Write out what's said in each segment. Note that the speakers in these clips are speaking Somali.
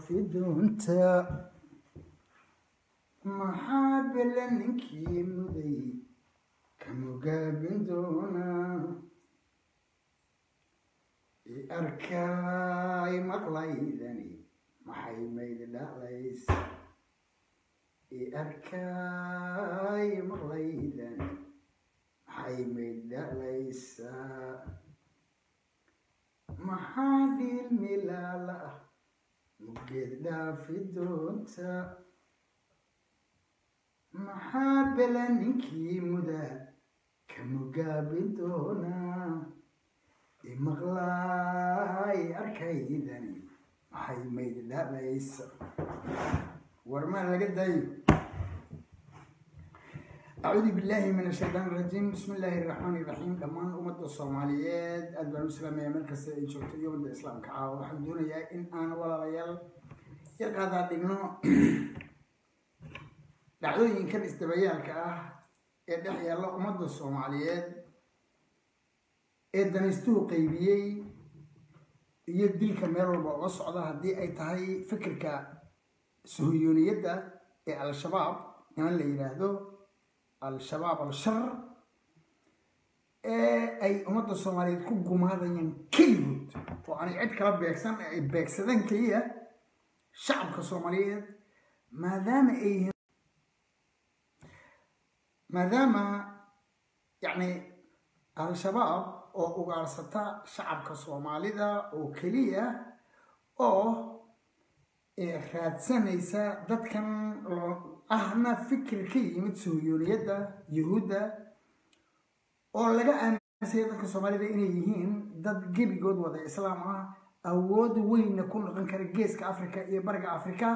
dhaafi doonta maxaa bele ninkii muday kamugaabin doonaa i arkaay maqlaydani maxay mayd dhaclays i arkaay maqlaydani maxay mayd dhaclaysaa maxaa dhiil milaala ah mugeed dhaafi doonta maxaa bele ninkii mudaa ka mugaabin doonaa imaqlaay arkaydani maxay mayd dhalaysa warmaa laga daayo acuudu billaahi min ashaytaan irajiim bismi illaahi iraxmaani iraxiim dhammaan ummadda soomaaliyeed aad baan u salaamaya meel kasta ay joogto iyo ummadda islaamka ah waxaan doonayaa in aan walaalayaal yaqaadaa dhigno dhacdooyinkan isdabayaalka ah ee dhex yaalla ummadda soomaaliyeed ee danaystuhu qaybiyey iyo dilka meel walba uga socda haddii ay tahay fikirka suhuyuuniyadda ee al-shabaab niman la yidhaahdo al-shabaab al-shar ee ay ummadda soomaaliyeed ku gumaadayaan keligood oo aanay cid kala beegsan ee ay beegsadeen keliya shacabka soomaaliyeed maadaama ay yihiin maadaama yacni al-shabaab oo ugaarsata shacabka soomaalida oo keliya oo raadsanaysa dadkan ahna fikir ka yimid suhuyuuniyadda yuhuudda oo laga aaminsaya dadka soomaalida inay yihiin dad gebigood wada islaam ah awood weynna ku noqon kara geeska africa iyo bariga africa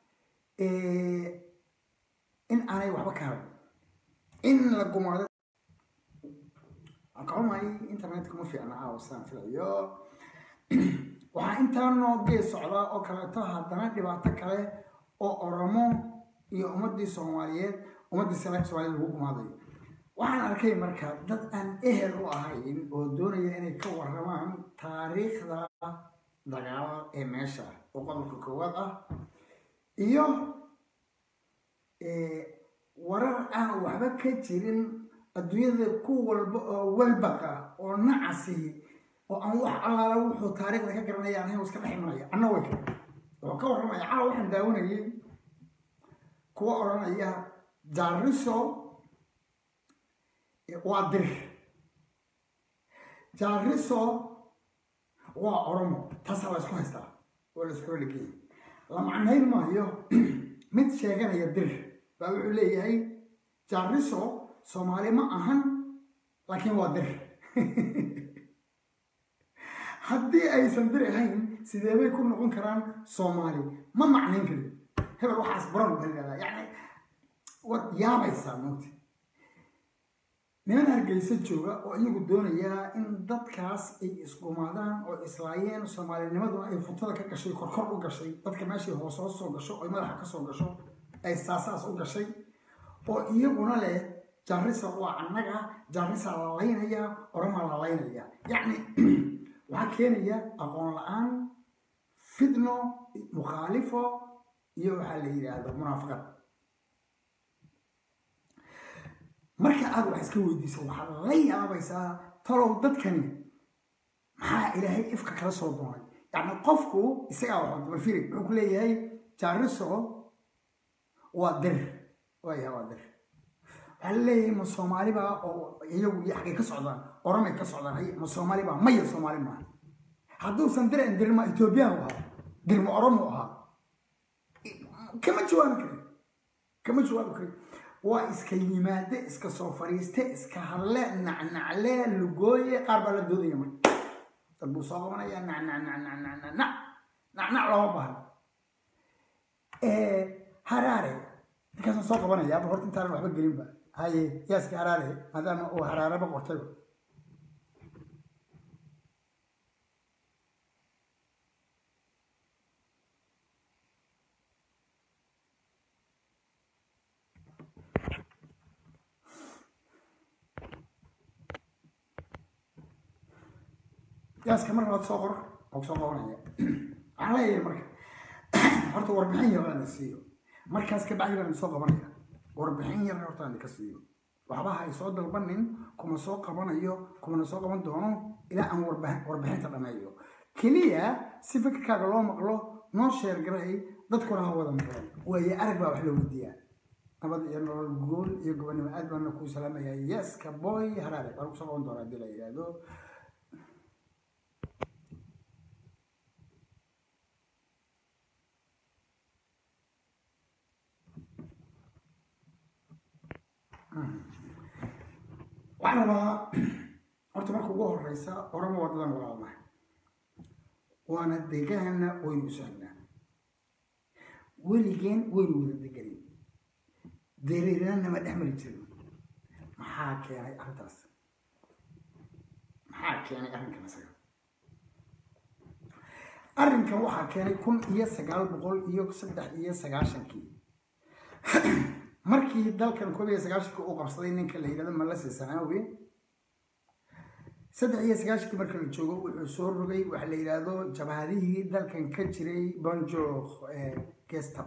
in aanay waxba ka harin in la gumaado kaxumay internetka ma fiicna caawa sidaan filayo waxaa intaa noo gees socdaa oo kaleeto haddana dhibaato kale oo oromo iyo ummaddii soomaaliyeed ummaddii salaax soomaaliyed lagu gumaadayo waxaan arkay marka dad aan ehel u ahayn oo doonaya inay ka warramaan taariikhda dagaal ee meesha oo qodobka koowaad ah iyo warar aan waxba ka jirin adduunyada ku walba oo walbaqa oo nacasi oo aan wax allaala wuxuu taariikhda ka garanaya anahay iska dhex imanaya anna way kara wuxuu ka warramaya caawa waxaan daawanayay kuwa odhanaya jaariso waa dir jaariso waa oromo taasaa la isku haystaa oo la iskula dhegeyay la macnayn maayo mid sheeganaya dir baa wuxuu leeyahay jaariso soomaali ma ahan laakiin waa dir haddii aysan dir ahayn sidee bay ku noqon karaan soomaali ma macnayn karin hebel waxaas baran baa yidhahdaa yacni waad yaabaysaa moogta niman hargeysa jooga oo iyagu doonayaa in dadkaas ay isgumaadaan oo islaayeen soomaalinimaduna ay futada ka gashay korkor u gashay dadka meeshay hoos hoos soo gasho oy madaxa ka soo gasho ay saasaas u gashay oo iyaguna leh jaarisa waa annaga jaarisa la laynaya oromaa la laynaya yacni waxaa keenaya aqoon la-aan fidno mukhaalifo iyo waxaa la yidhaahdo munaafaqad marka aad wax iska weydiiso waxaad la yaabaysaa talow dadkani maxaa ilaahay ifka kala soo doonay yacni qofku isagaa waxba balfiri wuxuu ku leeyahay jaariso waa dir waayaha waa dir waxaa laleeyahay ma soomaalibaa oo iyagu iyo xaggay ka socdaan oromay ka socdaan hay ma soomaalibaa maya soomaali maaha hadduusan diran dirin ma ethoobiyan u ahaa dirma oromo ahaa kama jawaabi karin kama jawaabi karin waa iska yimaade iska soo fadhiiste iska hadle nacnacle lugooye qaar baa la doodaya marka dad buu soo qabanaya nacnacnacnacnacnac nacnac looma baahno haraare markaasaan soo qabanaya ama horta intaanan waxba gelinba haye yaaska haraare maadaama uu haraareba qortay yaaska marka waad soo qor oo soo qabanaya waxaan leeyahay marka horta warbixin yar aan siiyo markaas ka bacdi baan soo qabanaya warbixin yar horta aan ka siiyo waxba hay soo dalbanin kuma soo qabanayo kumana soo qaban doono ilaa aan warbixinta dhameeyo keliya si fikirkaaga loo maqlo noo sheer garay dadkuna ha wada maqleen waaye arag baa wax loo weydiiyaa nabad iyo nolol guul iyo gobonimo aad baana kuu salaamayaa yeska boy haraare waan kusoo qaban doonaa hadii la yidhaahdo waxaan rabaa horta marka ugu horeysa orama wadadan walaalnahay waana deegaana waynu sohnaa weligeen waynu wada deganin dereerana nama dhex mari jirin maxaa keenay arrintaas maxaa keenay arrinkan isaga arrinkan waxaa keenay kun iyo sagaal boqol iyo saddex iyo sagaashankii markii dalkan koob iyo sagaashankii uu qabsaday ninka la yidhahdo malase sanaawi saddex iyo sagaashankii marka la joogo wuxuu soo rogay waxa la yidhaahdo jabhadihii dalkan ka jiray bonjo gestab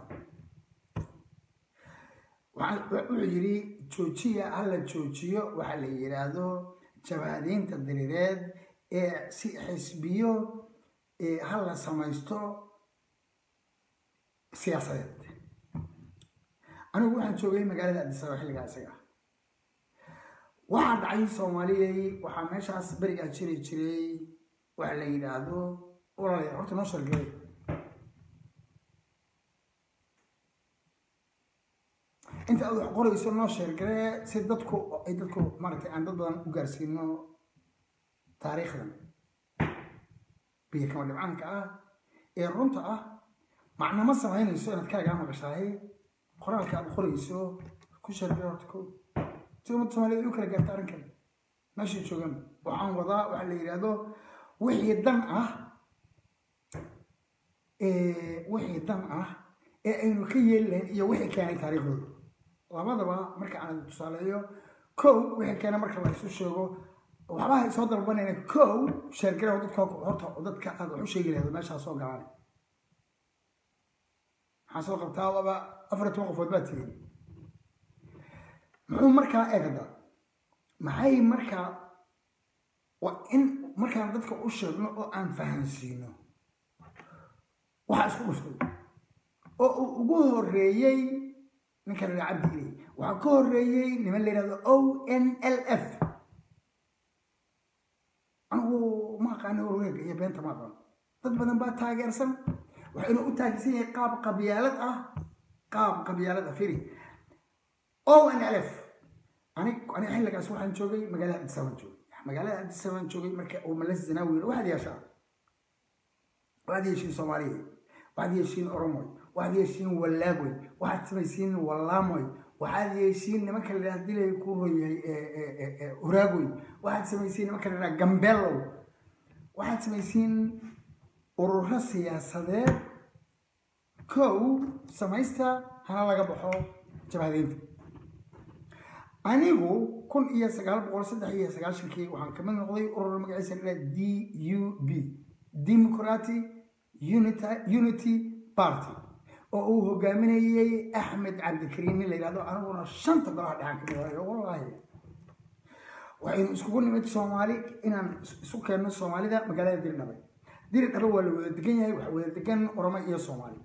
wuxuu yidhi joojiya hala joojiyo waxa la yidhaahdo jabhadiinta diriireed ee si xisbiyo hala samaysto siyaasadeed anigu waxaan joogay magaalada adisaba xilligaa isaga waxaa dhacay soomaaliyay waxaa meeshaas berigaa jiri jiray waxa la yidhaahdo walaalaya horta noo shargelay inta aad wax qorayso noo sheergaree si dadku ay dadku maaragtay aan dad badan u gaarsiino taariikhdan biyo kama dhibcaanka ah ee runta ah macnama samaynayso inaad kaagaa maqashaahay qoraalka aad qorayso ku sheergare horta ko si ummadda soomaaliyed ay u kala gaarta arrinkan meeshay joogaan waxaan wadaa waxaa la yidhaahdo wixii dan ah wixii dan ah ee aynu ka yeeli lahayn iyo wixii keenay taariikhdooda labadaba marka aan tusaaleeyo kow wixii keena marka la isu sheego waxbaha soo dalbanayna kow sheergaraha dadka horta dadka aad wax u sheegi lahayd meeshaa soo galaan maxaa soo qabtaa laba afar iyo toban qofood baa tigin muxuu markaa eegda maxay markaa waa in markaan dadka u sheegno oo aan fahansiino waxaa isku dhuftay oo uu ugu horeeyey ninka la cabdi ilay waxaa ka horeeyey niman la yidhahdo o n l f anigu ma aqaano warweega iyo beenta ma aqaano dad badan baa taageersan waxayna u taageersan yahay qaab qabyaalad ah qaab qabyaalad ah firi o n l f anig aniga xilligaas waxaan joogay magaalada addis abaan joogay magaalada addis abaan joogay marka uu malas zanaawi yiri waxaad yeeshaa waxaad yeeshiin soomaaliya waxaad yeeshiin oromoy waxaad yeeshiin wallaagoy waxaad samaysiin wallaamoy waxaad yeeshiin nimanka la yidhaha dilay ku royahay uraagoy waxaad samaysiin nimanka la yidhaha gambeelow waxaad samaysiin ururo siyaasadeed kow samaysta hana laga baxo jabhadeynta anigu kun iyo sagaal boqol saddex iyo sagaashankii waxaan kamid noqday urur magaciisa la d u b democratic unity party oo uu hogaaminayey axmed cabdikariim nin la yidhahdo aniguna shanta golaha dhexan kamid ahayo wallaahi waxaynu iskugu nimid soomaali inaan isu keenno soomaalida magaalada diridhabe diridhabe waa la wada degan yahay waxa wada degan oromo iyo soomaali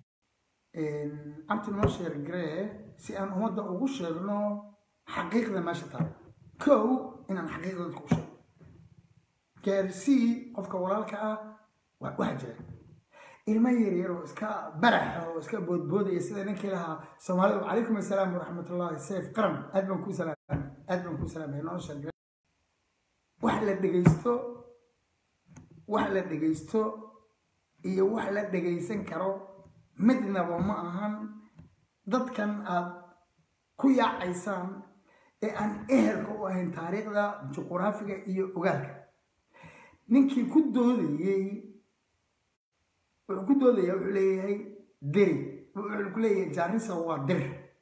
abti noo sheer garee si aan ummadda ugu sheegno xaqiiqda meesha taal kow inaan xaqiiqda dadka u sheego gaarsii qofka walaalka ah waxaa jira ilmo yaryar oo iska baraxa oo iska boodboodaya sida ninkii lahaa soomaalida calaykum assalaam waraxmatullahi sayf qaran aad baan kuu salaamay aad baan kuu salaamay noo sheeg wax la dhegaysto wax la dhegaysto iyo wax la dhegaysan karo midnaba ma ahan dadkan aad ku yaacaysaan ee aan ehelka u ahayn taariikhda juquraafiga iyo ogaalka ninkii ku doodayey wuxuu ku doodaya wuxuu leeyahay deri wuxuu ku leeyahay jaarisa waa dir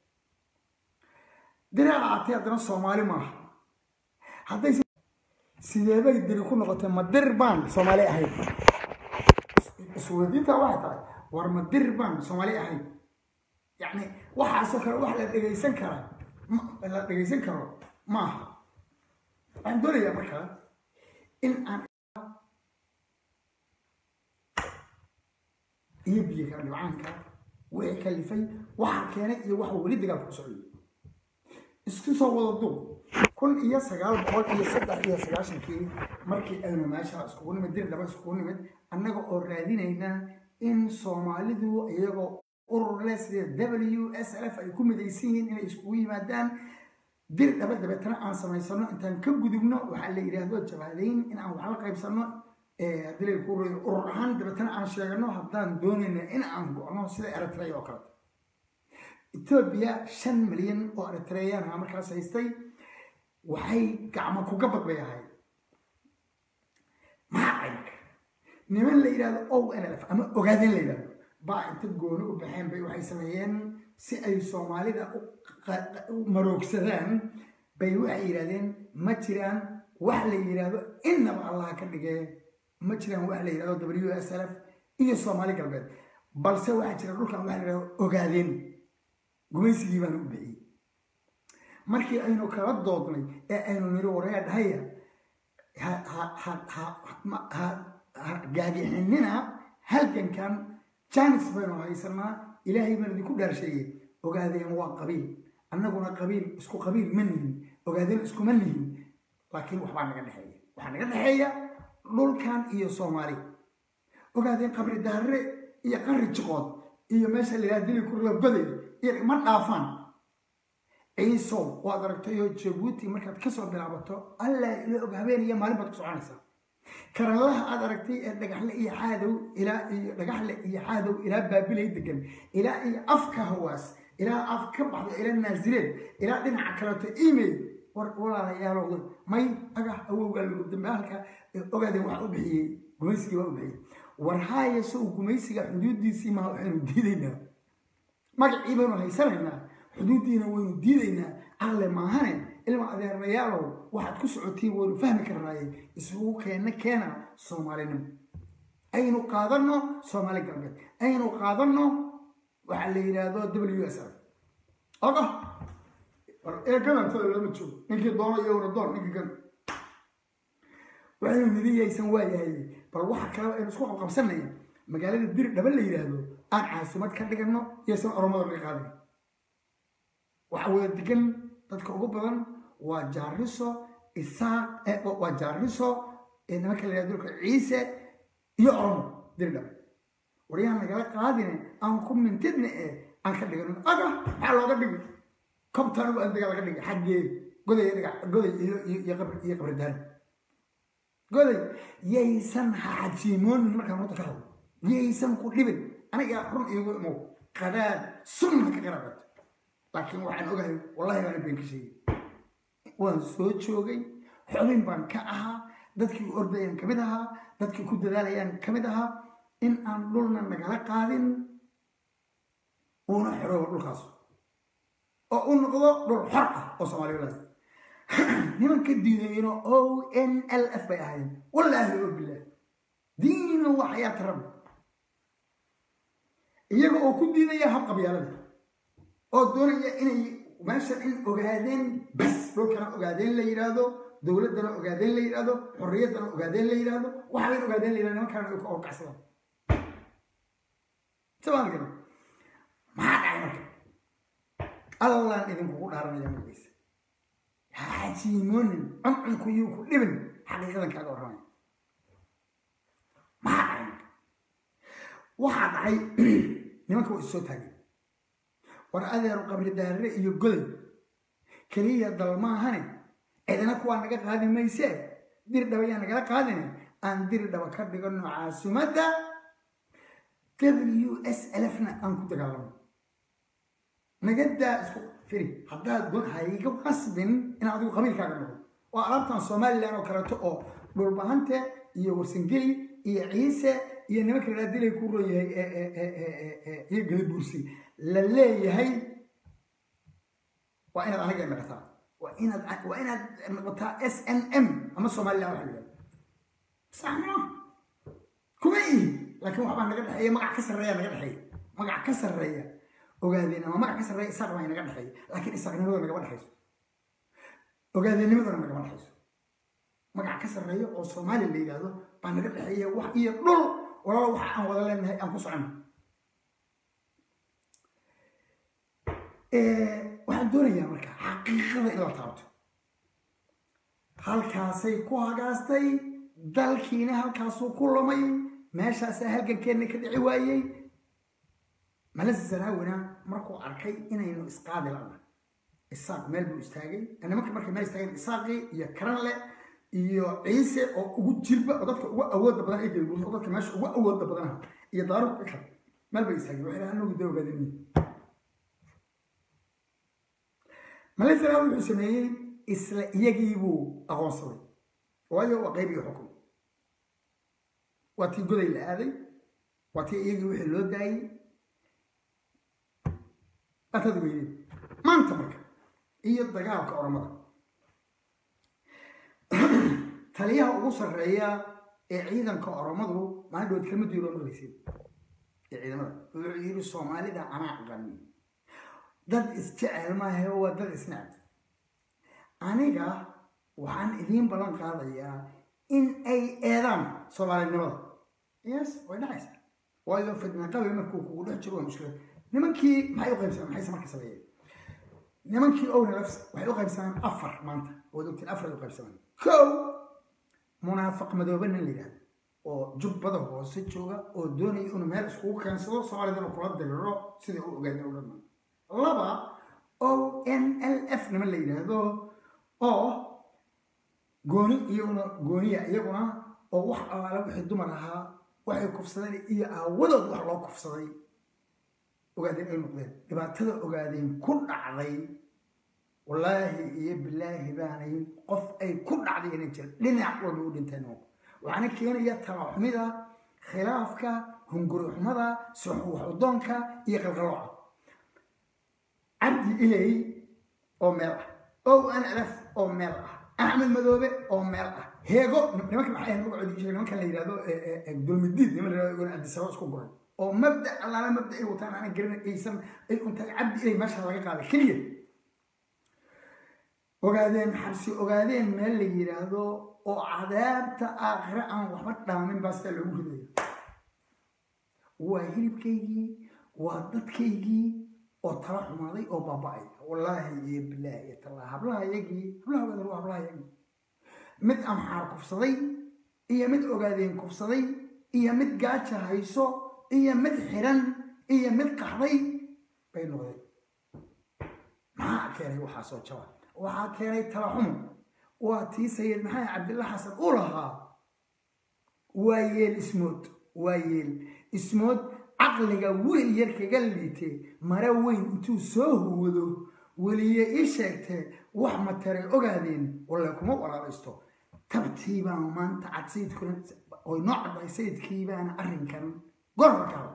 diri ahaatee haddana soomaali maaha hadday sideebay diri ku noqotay ma dir baan soomaali ahayn isweydiinta waxay tahay war ma dir baan soomaali ahayn yacni waxaasoo kale wax la dhegaysan karaa la dhegaysan karo maaha waxaan doonayaa markaa in aan iyo biyaga dhibcaanka wixii kalifay waxa keenay iyo waxa weli dagaalka ku socday isku soo wada duub kun iyo sagaal boqol iyo saddex iyo sagaashankii markii aynu meesha iskugu nimid dir dhaba iskugu nimid annaga oo raadinayna in soomaalidu iyagoo urur leh sida w s l f ay ku midaysan yihiin inay iskugu yimaadaan dir dhaba dabeetana aan samaysano intaan ka gudubno waxaa la yidhaahdo jabhadayn in aan wax la qaybsano haddii la ku urur ahaan dabeetana aan sheegano haddaan doonayna in aan go'no sida eritrea oo kaleto etoobiya shan milyan oo eritreyan ah markaas haystay waxay gacmo kuga badbay ahayd maxaa caynka niman la yidhahdo o n l f ama ogaadeen la yidhahdo baa inta gooni u baxeen bay waxay sameeyeen si ay soomaalida u maroogsadaan bay waxay yidhahdeen ma jiraan wax la yidhaahdo innaba allaha ka dhigee ma jiraan wax la yidhahdo w s l f iyo soomaali galbeed balse waxaa jira dhulkan waxa la yidhahdo ogaadeen gumaysigii baana u bixiyey markii aynu kala doodnay ee aynu niri waraya dhahaya ha gaagixinina halgankan janis baynu haysanaa ilaahay baan idinku dhaarsheeyey ogaadeen waa qabiil annaguna qabiil isku qabiil ma nihin ogaadeen iskuma nihin laakiin waxbaa naga dhexeeya waxaa naga dhexeeya dhulkan iyo soomaali ogaadeen qabri daarre iyo qarri jiqood iyo meesha la yidhaha dili kurla baday iyo ma dhaafaan ciisow waad aragtayoo jabuuti markaad kasoo bilaabato allah ila og habeen iyo maalin baad ku soconaysaa karanlaha aad aragtay ee dhagaxle iyo xaadow ilaa iyo dhagaxle iyo xaadow ilaa baabilay degan ilaa iyo afka hawaas ilaa af ka baxda ilaa naasireed ilaa dhinaca kaleeto email war walaalayaalow may agah awowgaa lagu dambe halka ogaadeen waxa u bixiyey gumaysigii waa u bixiyey war haaya sow gumaysiga xuduudiisii maa waxaynu diidaynaa magacii baynu haysanaynaa xuduuddiina waynu diidaynaa alle maahane ilma adeerayaalow waxaad ku socotiin waynu fahmi karnaaye isugu keenna keena soomaalinimo aynu qaadanno soomaali galbeed aynu qaadanno waxaa la yidhaahdo w s r oga ee gadantada lama joogo ninkii doono iyaguna doon ninkii gadan waxaynu nidi yaysan waayahay bal waxa kaleba aynu isku qabqabsanaya magaalada dir dhaba la yidhaahdo aan caasimad ka dhiganno yaysan oromada laga qaadin waxa wada degan dadka ugu badan waa jaariso isaaq waa jaariso nimanka la yidhahdo dhulka ciise iyo oromo dir dhaba waryahan nagala qaadine aan ku mintidna ee aan ka dhigano aga maxaa looga dhigi kobtan u andaga laga dhigi xaggee goday goday iyo qabri daari goday yaysan xajiimoonin markaan horta ka hadlo yaysan ku dhibin aniga run iigu imow qadaad sunna ka qaraabato laakiin waxaan ogahay wallahi baana been ka sheegay waan soo joogay xubin baan ka ahaa dadkii ordayaan ka mid ahaa dadkii ku dadaalayaan ka mid ahaa in aan dhulna nagala qaadin uuna xoroobo dhulkaas oo u noqdo dhul xor ah oo soomaaliya leedahay nimanka diidayno o n l f bay ahaayeen wallaahi oo bilaah diina waa xayaata rabbi iyaga oo ku diidaya hab qabyaalada oo doonaya inay meesha in ogaadeen bas dhulkana ogaadeen la yidhaahdo dowladdana ogaadeen la yidhaahdo xorriyaddana ogaadeen la yidhaahdo waxaban ogaadeen la yidhahdo nimankaana ay ka orkacsadaan sabaan maxaa dhacay marka allaan idinkugu dhaaranaya magaciisa hajiimoonin cuncunku yuu ku dhibin xaqiiqadan kaaga warramaya maxaa dhacay marka waxaa dhacay nimanka waa issoo taagay war adeeru qabri daarre iyo goday keliya dal maahane cidina kuwaa naga qaadi mayse dir dhaba yaa nagala qaadine aan dir dhaba ka dhigano caasimadda w s lfna aan ku dagaalamo nagadaa isku firi haddaad doon hayga qasbin in adigu qabiilkaaga noqdo waa alaabtan somalilan oo kaleeto oo dhulbahante iyo warsangeli iyo ciise iyo nimanka la dilay ku royahay iyo gadabuursi la leeyahay waa inaad aniga noqotaa waa inaad waa inaad noqotaa s n m ama somalilan waxa la yidhahda sax ma kuma ihi laakiin waxbaa naga dhexeeya magac ka sarreeya naga dhexeeya magac ka sarreeya ogaadeen ama magac ka sarreeya isaaq baa inaga dhexeeya laakiin isaaqnimadoo nagama dhexayso ogaadeennimadona nagama dhexayso magac ka sarreeya oo soomaaliya la yidhaahdo baa naga dhexeeya wax iyo dhul walaalo waxa aan wada leenahay aan ku socono waxaan doonayaa marka xaqiiqada in la taabto halkaasay ku hagaastay dalkiina halkaasuu ku lumay meeshaasaa halgankeenna ka dhici waayey malase sanaawina markuu arkay inaynu isqaadi lana isaaq meel buu istaagay nimanka markay meel istaageen isaaqii iyo karanle iyo ciise oo ugu jilba oo dadka ugu awoodda badan ee gelguus oo dadka meesha ugu awoodda badanaha iyo daaruq ikar meel bay istaageen waxay dhahaan anugu dawgaadini malase sanaawi wuxuu sameeyey isla iyagii buu aqoonsaday waayo waa qayb iyo xukun waa tii goday la aaday waa tii iyagii wixii loo daayey atad weydeen maanta marka iyo dagaalka oromada taliyaha ugu sarreeya ee ciidanka oromadu maalin dhawood kama diiro maqlaysid ee ciidamada wuxuu yidhi soomaalida anaa aqani dad isjecel maahe waa dad isnacb aniga waxaan idiin ballan qaadayaa in ay eedaan soomaalinimada yes way dhacaysaa waayo fidna qabi markuu kugu dhex jiro waa mushkilad nimankii maxay u qaybsamaan maxayse marka sameeyeen nimankii owna lafs waxay u qaybsamaan afar maanta waad ogtiin afar ay u qaybsamaan kow munaafiq madoobe nin la yidhahdo oo jubbada hoose jooga oo doonaya inuu meel iskugu keensado soomaalidana kula diriro sidai u ogaadeen u dhammaan laba o n l f niman la yidhaahdo oo gooni iyaguna gooniya iyaguna oo wax alaale wixii dumar ahaa waxay kufsadeen iyo aawadood wax loo kufsaday ogaadeen ay noqdeen dhibaatada ogaadeen ku dhacday wallaahi iyo bilaahi baanay qof ay ku dhacday inay jira dhinac walba u dhinteen waxaana keenaya talaxumida khilaafka hunguri xumada soxwaxudoonka iyo qalqalooca cabdi ilay oo meel ah o n l f oo meel ah axmed madoobe oo meel ah heego nimanka maxay ahayd magacoodi sheegay nimankan la yidhahdo dulmidiid niman la yidhahdo cabdisabab isku guray oo mabda allaala mabda ay wataan aanan garin aysan ay untahay cabdi ilay meesha laga qaaday keliya ogaadeen xabsi ogaadeen meel la yidhaahdo oo cadaabta aakhire aan waxba dhaamin baa sidaa loogu ridaya waa hilibkaygii waa dadkaygii oo tala xumaaday oo baaba-ay wallaahi iyo bilaahi iyo tallaa hablaha yagii hablaha ogaadeen waa hablaha yagii mid amxaar kufsaday iyo mid ogaadeen kufsaday iyo mid gaaja hayso iyo mid xiran iyo mid qaxday bay noqdeen maxaa keenay waxaasoo jaba waxaa keenay talaxumo waa tii sayid maxamed cabdilla xasan u lahaa waa yeel ismood waa yeel ismood caqliga wiil yar kaga liitay mare weyn intuu soo huwado weliye ii sheegtee wax materay ogaadeen walle kuma walaalaysto tabtiibaa maanta cad sayidkuna oy noo caddahay sayidkiibaana arrinkan gorarkaa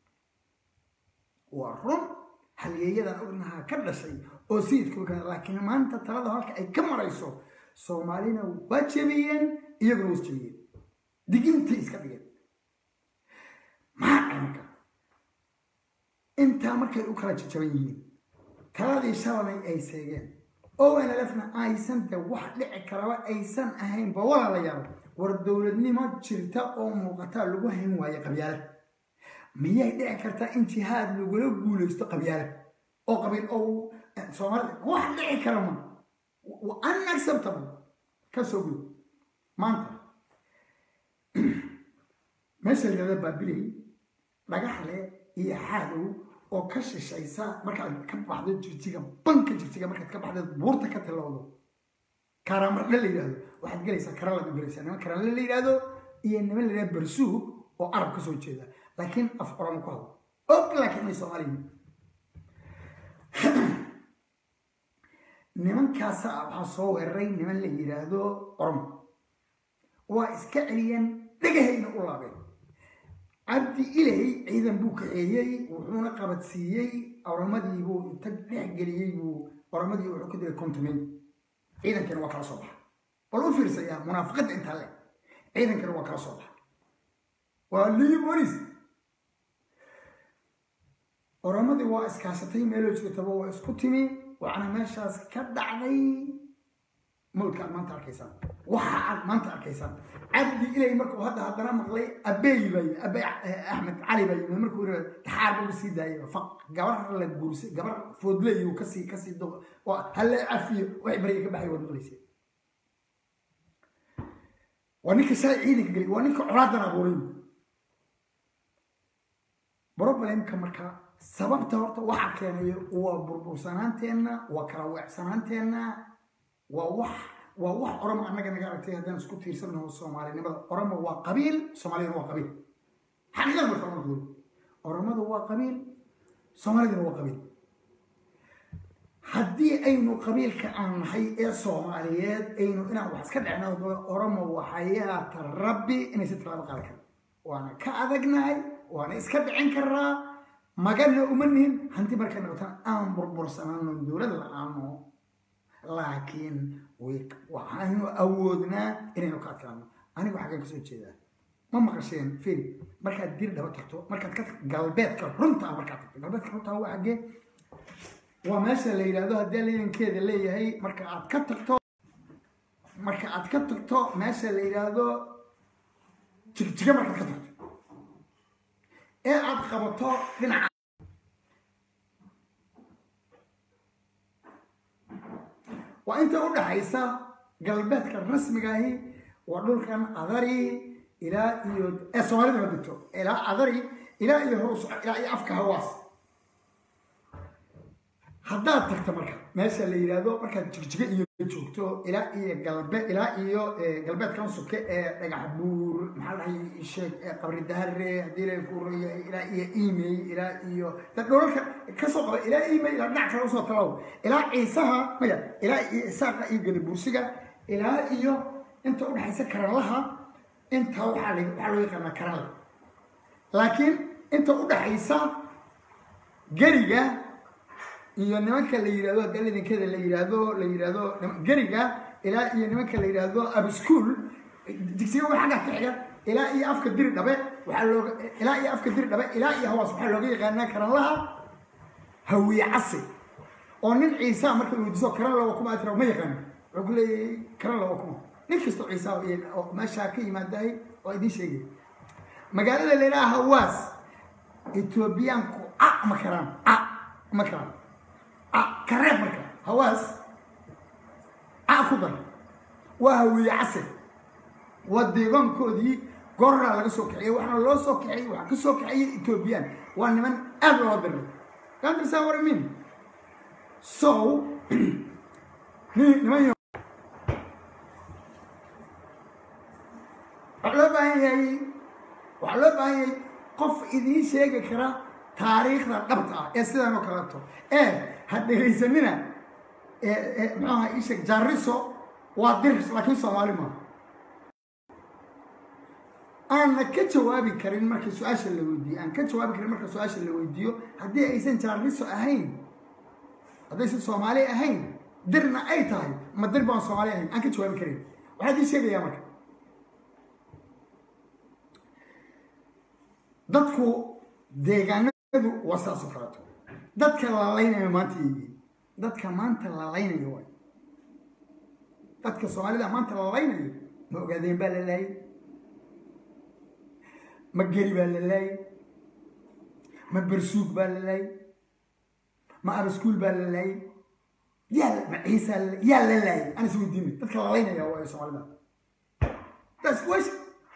waa run halyeeyadan ognahaa ka dhashay oo sayidkuka laakiin maanta talada halka ay ka marayso soomaalina waa jebiyeen iyaguna was jebiyeen digintii iska dhigeen maxaa caynka intaa markay u kala jajaban yihiin taladii shalanay ay seegeen o n lfna aysan de wax dhici karaba aysan ahaynba walaalayaal war dowladnimo jirta oo muuqataa lagu hayn waaye qabyaale miyay dhici kartaa in jihaad lagula guulaysto qabyaale oo qabiil oo soomaalida wax dhici kara ma unacceptable ka soo gud maanta meesha layihahda baabiley dhagaxle iyo xaadow oo ka shishaysa markaad ka baxdo jirjiga banka jirjiga markaad ka baxdo buurta ka tilowdo karamardhe la yidhahdo waxaad gelaysaa karalaad u gelaysaa niman karale la yidhahdo iyo niman la yidhahdo barsuug oo arab ka soo jeeda laakiin af oromo ku hadlo og laakiin ay soomaaliya nimankaasa waxaa soo weeraray niman la yidhaahdo oromo waa iska celiyeen dhegahayna u laabeen cabdi ilay ciidan buu kaxeeyey wuxuuna qabadsiiyey oromadii buu inta dhex geliyey buu oromadii wuxuu ka dilay kontumeyn ciidankana waa kala soo baxa bal u fiirsayaa munaafiqadda intaa le ciidankana waa kala soo baxa waa liyu bolis oromadii waa iskaashatay meeloo joogtaba waa isku timi waxaana meeshaas ka dhacday mawdka aad maanta arkaysaan waxa aad maanta arkaysaan cabdi ilay markuu hadda haddana maqlay abeey baa yimi abey axmed cali baa yimi markuu yiri taxaar buu sii daayay faq gabar la guursay gabar foodley uu kasii kasii doq halle cafiyo waxay bariga ka baxay waad maqlaysay waa ninka shalay ciidanka gelay waa ninka colaadan abuuray problemka marka sababta horta waxa keenayo waa burbursanaanteenna waa kala weecsanaanteenna waa wax waa wax oromo annaga naga aragtay haddaan isku tiirsannaho soomaalinimada oromo waa qabiil soomaaliyana waa qabiil xaqiiqada marka lama noqdo oromadu waa qabiil soomaaliduna waa qabiil haddii aynu qabiilka aan nahay ee soomaaliyeed aynu inaan wax iska dhecno oromo waxayaata rabbi inaysan tilaabo qaadan karin waana ka adagnahay waana iska dhicin karaa magana uma nihin hanti markay noqotaan aan burbursanaano dowlad la-aano laakiin waxaanu awoodnaa inaynu ka adkaano anigu xaggan kasoo jeedaa ma maqasheen firi markaad dir dhaba tagto markaad ka tagto galbeedka runta ah markaad tagto galbeedka runta ah waa xaggee waa meesha la yidhaahdo haddii liidankeeda leeyahay marka aad ka tagto marka aad ka tagto meesha la yidhaahdo jigjiga markaad ka tagto ee aad qabato dhinaca waa inta u dhaxaysa galbeedka rasmigaahi waa dhulkan adari ilaa iyo ee soomaalida ma degto ilaa adari ilaa iyo hoos ilaa iyo afka hawaas haddaad tagto marka meesha la yidhaahdo markaad jigjiga iyo joogto ilaa iyo galbe ilaa iyo galbeedkan suke ee dhagax buur maxaa dhahay sheeg qabri dahare haddii la ku royahay ilaa iyo email ilaa iyo dad dholalka kasoo qaba ilaa email ilaa dhinac kale usoo talaw ilaa ciisaha maya ilaa iyo isaaqa iyo gadabuursiga ilaa iyo inta udhexaysa karanlaha inta waxaa waxaa loo yaqaanaa karanla laakiin inta udhexaysa geriga iyo nimanka la yidhahdo haddii lidankeeda la yidhaahdo la yidhaahdo geriga ilaa iyo nimanka la yidhaahdo abschool digsiga wa xagga ka xiga ilaa iyo afka diri dhabe waxaa looga ilaa iyo afka diri dhabe ilaa iyo hawaas waxaa looga yaqaanaa karanlaha hawiye casi oo nin ciisa marka la weydiiso karan lawa kuma tira ma yaqaano wuxuu ku leeyahay karan lawa kuma nin kastoo ciisa oo meeshaa ka yimaadahay oo idiin sheegay magaalada la yidhaha hawaas etoobiyaanku a ma karaan a ma karaan kareeb marka hawaas a ku dar waa hawiye casir waa deegaankoodii goraa laga soo kaxiyey waxaana loo soo kaxiyey waxaa ka soo kaxiyey etoobiyaan waa niman aad loo diray kaantarsaa waramin so niman waxaa loo baahan yahay waxaa loo baahan yahay qof idiin sheegi kara taariikhda dhabta ah ee sidaan oo kaleeto ee ha dhegaysanina muxuaha isheeg jaariso waa dir laakiin soomaali maaha aanna ka jawaabi karin marka su-aasha la weydiiyo aan ka jawaabi karin marka su-aasha la weydiiyo haddii aysan jaariso ahayn haddaysan soomaali ahayn dirna ay tahay ma dir baan soomaali ahayn aan ka jawaabi karin waxaa idiin sheegayaa marka dadku deegaanadu waa saas oo kaleeto dadka lalaynayo maanta yihiin dadka maanta lalaynayo waay dadka soomaalida maanta lalaynayo ma ogaadeen baa la laayay ma geri baa la laayay ma bersuug baa la laayay ma abaskuul baa la laayay yaa ma ciisa yaa la laayay aan is weydiinay dadka lalaynaya waayo soomaalida that's question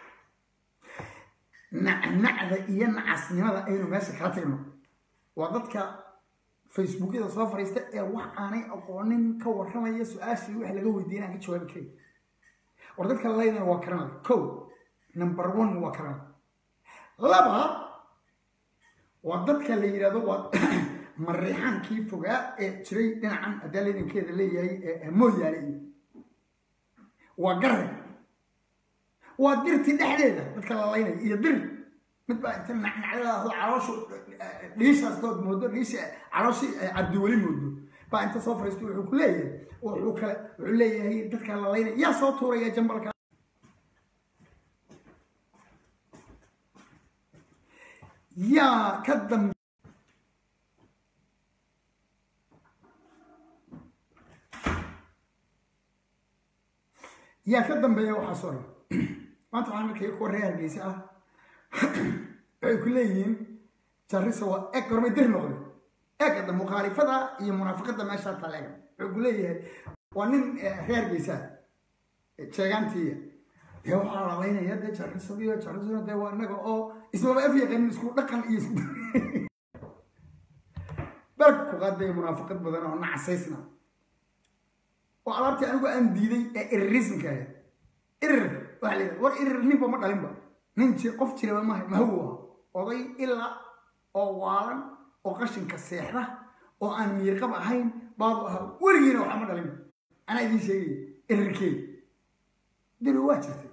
nacnacda iyo nacasnimada aynu meesha kala tagno waa dadka facebookyada soo fariista ee wax aanay aqoonin ka warramaya su-aashii wax laga weydiin aan ka jawaabi karay war dadka lalaynaya waa karanay ko number one waa karanay laba waa dadka la yidhahdo waa mariixaankii fogaa ee jiray dhinacan haddii lidankeeda leeyahay mooyaale iyo waa garre waa dirtii dhexdeeda dadka lalaynaya iyo dir mid baa inta nacnacdadaado calooshu dhiishaastood moodo dhiisha calooshii cabdiweli moodo baa inta soo fariisto wuxuu ku leeyahay wuxuu kale wuxuu leeyahay dadka lalaynaya yaa soo tuuraya jambalka yaa ka dambe yaa ka dambeeya waxaa soo dhan maanta waxaan arkaya kuwa reer hargeysa ah waxay ku leeyihiin jarisa waa eg gormay dir noqday egada mukhaalifada iyo munaafiqada meeshaa taleega wuxuu ku leeyahay waa nin reer hargeysa sheegaantiiya dee waxaa labaynaya dee jarisadiyo jarisada dee waa inaga oo ismaba af yaqaanin isku dhaqan iyo isku berg ku qaaday munaafiqad badan oo nacasaysna oo alaabtii anigu aan diiday ee irirismka ahayd irir waxaa leedahay war irir ninba ma dhalinba nin jir qof jiraba maha mahawa oday ilaa oo waalan oo qashinka seexda oo aan miirqab ahayn baabu ahaa weligiina waxa ma dhalinba anaa idiin sheegaya irirkeey diri waa jirtay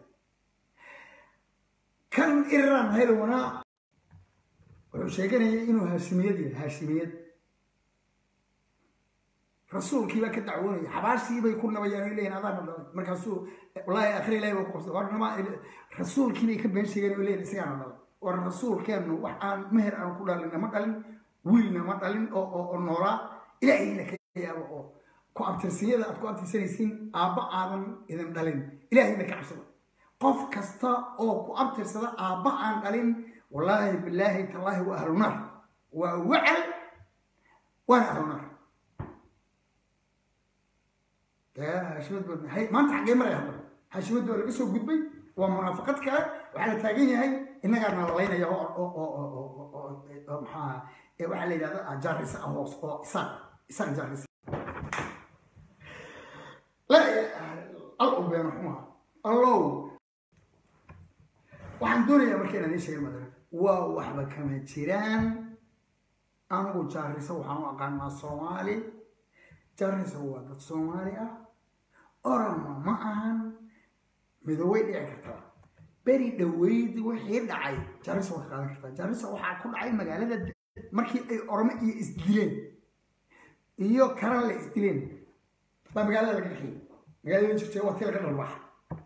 kan iriraan haylowanaa wuxuu sheeganaya inuu haashimiyad yahay haashimiyad rasuulkiibaa ka dacwoonaya xabaashiibay ku nabayaan ay leeyihin adaana dhalay markaasuu wallaahi akhri ilahi waa kuqabsay war nama rasuulkiibay ka been sheegeen oo leeyihin isagaana dhalay war rasuulkeennu wax aan meher aan ku dhalin nama dhalin wiilna ma dhalin oo oo noolaa ilaahayna ka yaabo oo ku abtirsiyada aad ku abtirsanaysiin aabba aadan idin dhalin ilaahayna ka cabsada qof kasta oo ku abtirsada aabba aan dhalin wallaahi bilaahi tallaahi waa ahlunaar waa wacal waana ahlunaar haashimad baa hay maanta xaggee maraya haddana haashimad baa laga soo gudbay waa munaafaqad kale waxaa la taagan yahay innagaana lalaynaya oo maxaa waxaa la yidhahda jaarisa ah hoos oo isaaq isaaq jaarisa al u beeno xumaa allow waxaan doonayaa marka inaan ii sheega madara waa waxba kama jiraan anigu jaarisa waxaan u aqaanaa soomaali jaarisa waa dad soomaali ah orama ma ahan midoobay dhici kartaa beri dhaweyd wixii dhacay jaarisa waa ka qaadan kartaa jaarisa waxaa ku dhacay magaalada markii ay oramo iyo isdileen iyo karan la isdileen baa magaalada laga kaxiyey magaalada jirtay waa tii laga dhalbaxa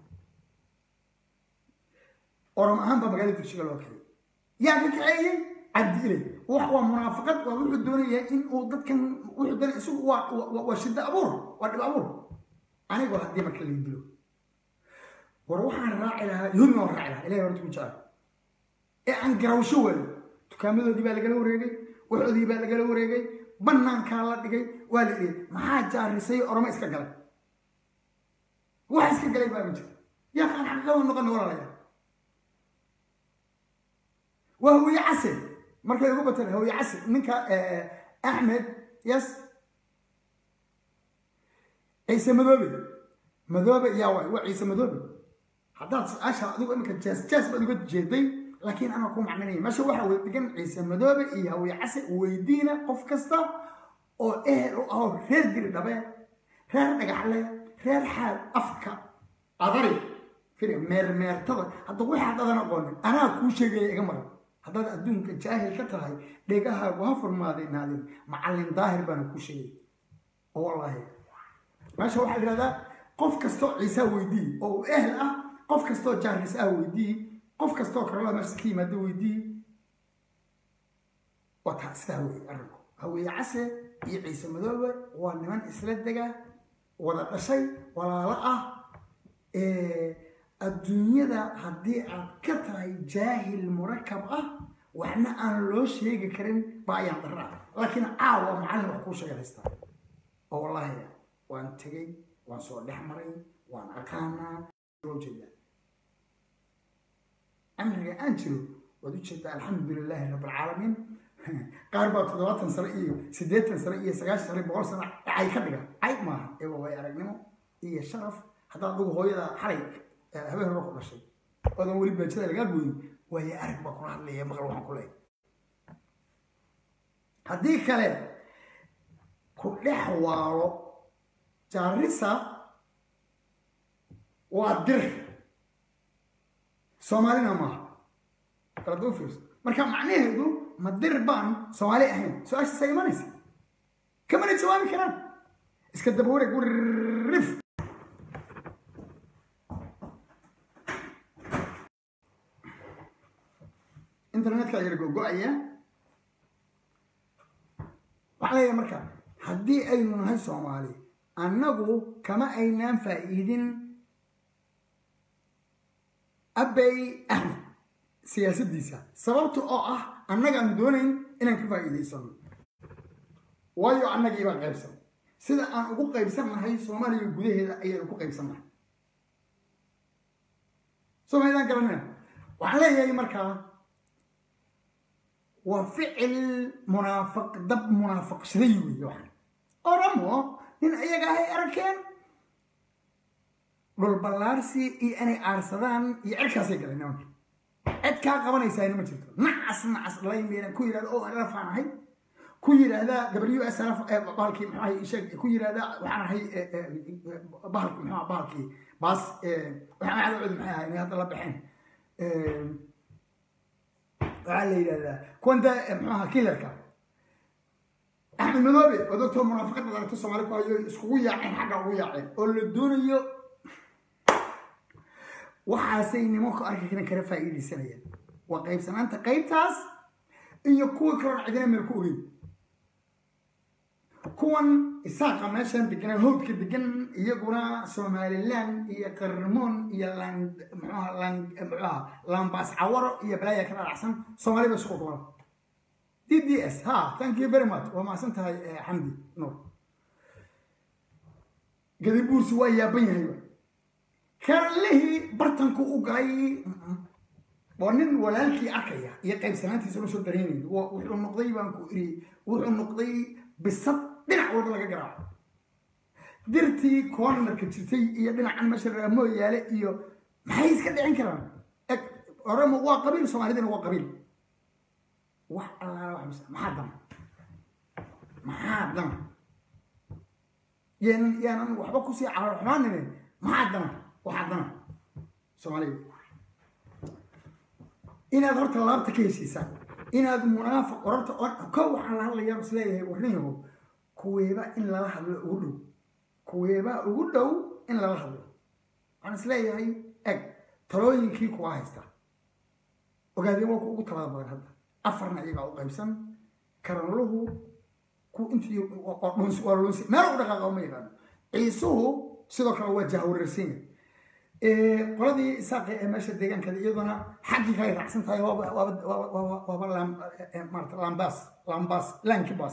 oram ahaan baa magaalada dugsiga loo kaxiyey yaa ka kaxeeyey cabdi ilay wax waa munaafaqad waa wuxuu doonayaa in uu dadkan wuxuu doonaya isagu waa waa shiddo abuur waa dhib abuur anigoo haddii marka la dilo war waxaan raaci lahaa yoomi waan raaci lahaa ilahay horta ku jecel ee aan garawsho waayo dukaamadoodii baa lagala wareegay waxoodii baa lagala wareegay banaankaa la dhigay waa la dhigay maxaa jaarisay oramo iska galay wax iska galay baa ma jira yaa qaan xaqiiqada noqon walaalayaa waa hawiye case markay ugu bateen hawiye case ninka axmed yes ciise madoobe madoobe yaa waay waa ciise madoobe haddaad su-aasha adigu imika jees jees baad uga jeeday laakiin anaa ku macninaya meesha waxaa wada degan ciise madoobe iyo hawiye case weydiina qof kasta oo ehel u aho reer diri dhabe reer dhagaxle reer xaal afka adari firi meermeertada hadda waxaad adan aqoonin anaa kuu sheegaya iga maran haddaad adduunka jaahil ka tahay dhegahaagu ha furmaadaynaadeen macallin daahir baana kuu sheegay oo wallaahi meesha waxaa yidhahdaa qof kastoo ciisaa weydii oo uu ehel ah qof kastoo jaaris ah weydii qof kastoo karolada meesha ka yimaado weydii waa taa sidaa weeye arrinku haweeye case iyo ciise madoobe waa niman isla dega wada dhashay walaalo ah adduunyada haddii aad ka tahay jaahil murakab ah waxna aan loo sheegi karin ba ayaan darra ah laakiin caawa macallin wax kuu sheegaystaa oo wallaahi waan tegey waan soo dhex maray waan aqaanaa ujeedaa amriga aan jiro waad ujeedaa alxamdu lilaahi rabb alcaalamiin qaar baa toddobaatan sano iyo siddeetan sano iyo sagaashan sano boqol sano cay ka dhiga cay maaha ewa way aragnimo iyo sharaf haddaad adugu hooyada xalay habeen hore ku dhashay oodan weli baajada lagaa gooyin waayo arag baa kula hadlaya maqal waxaan ku leeyahay haddii kale ku dhex waalo jaarisa waa dir soomaalina maaha kalada u fiirso marka macnaheedu ma dir baan soomaali ahayn su-aashaasa imanaysa kamana jawaabi karaan iska daba wareeg wirrif internetka yara gogo-aya waxaa leeyahay marka haddii aynu nahay soomaali annagu kama aynaan faa'iidin abey axmed siyaasaddiisa sababta oo ah annagaanu doonayn inaan ka faa'iidaysano waayo annagii baan qaybsan sida aan ugu qaybsan nahay soomaaliya gudaheeda ayaynu ku qaybsan nahay somaydaan garanina waxaan leeyahay markaa waa ficil munaafiq dab munaafaqshaday weeye waxaan oramo nin iyaga ahay arkeen dhulballaarsi iyo inay aarsadaan iyo cirkaasay galeen nimanka cid kaa qabanaysaa ma jirto nacas nacas laymeena ku yidhahda oo rafaan ahay ku yidhaahda w s r bahalkii muxuu ahay sheeg ku yidhaahda waxaan ahay bahalki muxuu bahalkii baas waxaan cadawcudi maxay ahay inay hadda la baxeen waxaa la yidhahdaa kuwanta muxuu ahaa killerka axmed madoobe oo doctor munaafiqada aragto soomaali ku hayo iskugu yaaceen xagga ugu yaaceen oo la doonayo waxaasay nimanku arkinkana kala faa'iidaysanayaan waa qaybsanaanta qaybtaas iyo kuwa kaloon cidina meel ku ogeyn kuwan isaaqa meeshan deganaa howdka degan iyaguna somalilan iyo qarmoon iyo mxuaha mxuaha lambaas cawaro iyo balaaya ka dhalacsan soomaali ba isku kuban d d s ha thank you very much waa mahadsan tahay xamdi nuur gadibuursi waa yaaban yahayba karlihii bartanku u galay waa nin walaalkii arkaya iyo qaybsanaantiisa la soo dareenay wuxuu noqday baan ku iri wuxuu noqday bisad dhinac walba laga garaaco dirtii cornerka jirtay iyo dhinacan meesha raamo yaale iyo maxay iska dhicin karaan eg oramo waa qabiil soomaalidina waa qabiil wax allaala wax mis maxaa dana maxaa dana yaanan yaanan waxba kusii calool xumaanine maxaa dana waxaa dana soomaalida inaad horta laabta ka heshiisaan inaad munaafiq orarta ko waxaan la hadlayaa is leeyahay warniyahow kuweeba in lala hadlo ugu dhow kuweebaa ugu dhow in lala hadlo waxaan is leeyahay eg talooyinkii kuwaa haysta ogaadeen waa ku ugu talada badan hadda afarna iyagaa u qaybsan karanluhu ku intii waa lunsi meel u dhaqaaqa ma yaqaano ciisuhu sidoo kale waa jahwareersan yahay qoladii isaaqi ee meesha deegaankeeda iyaduna xaggii kale raacsan tahay waaba maarata lambas lambas lankibas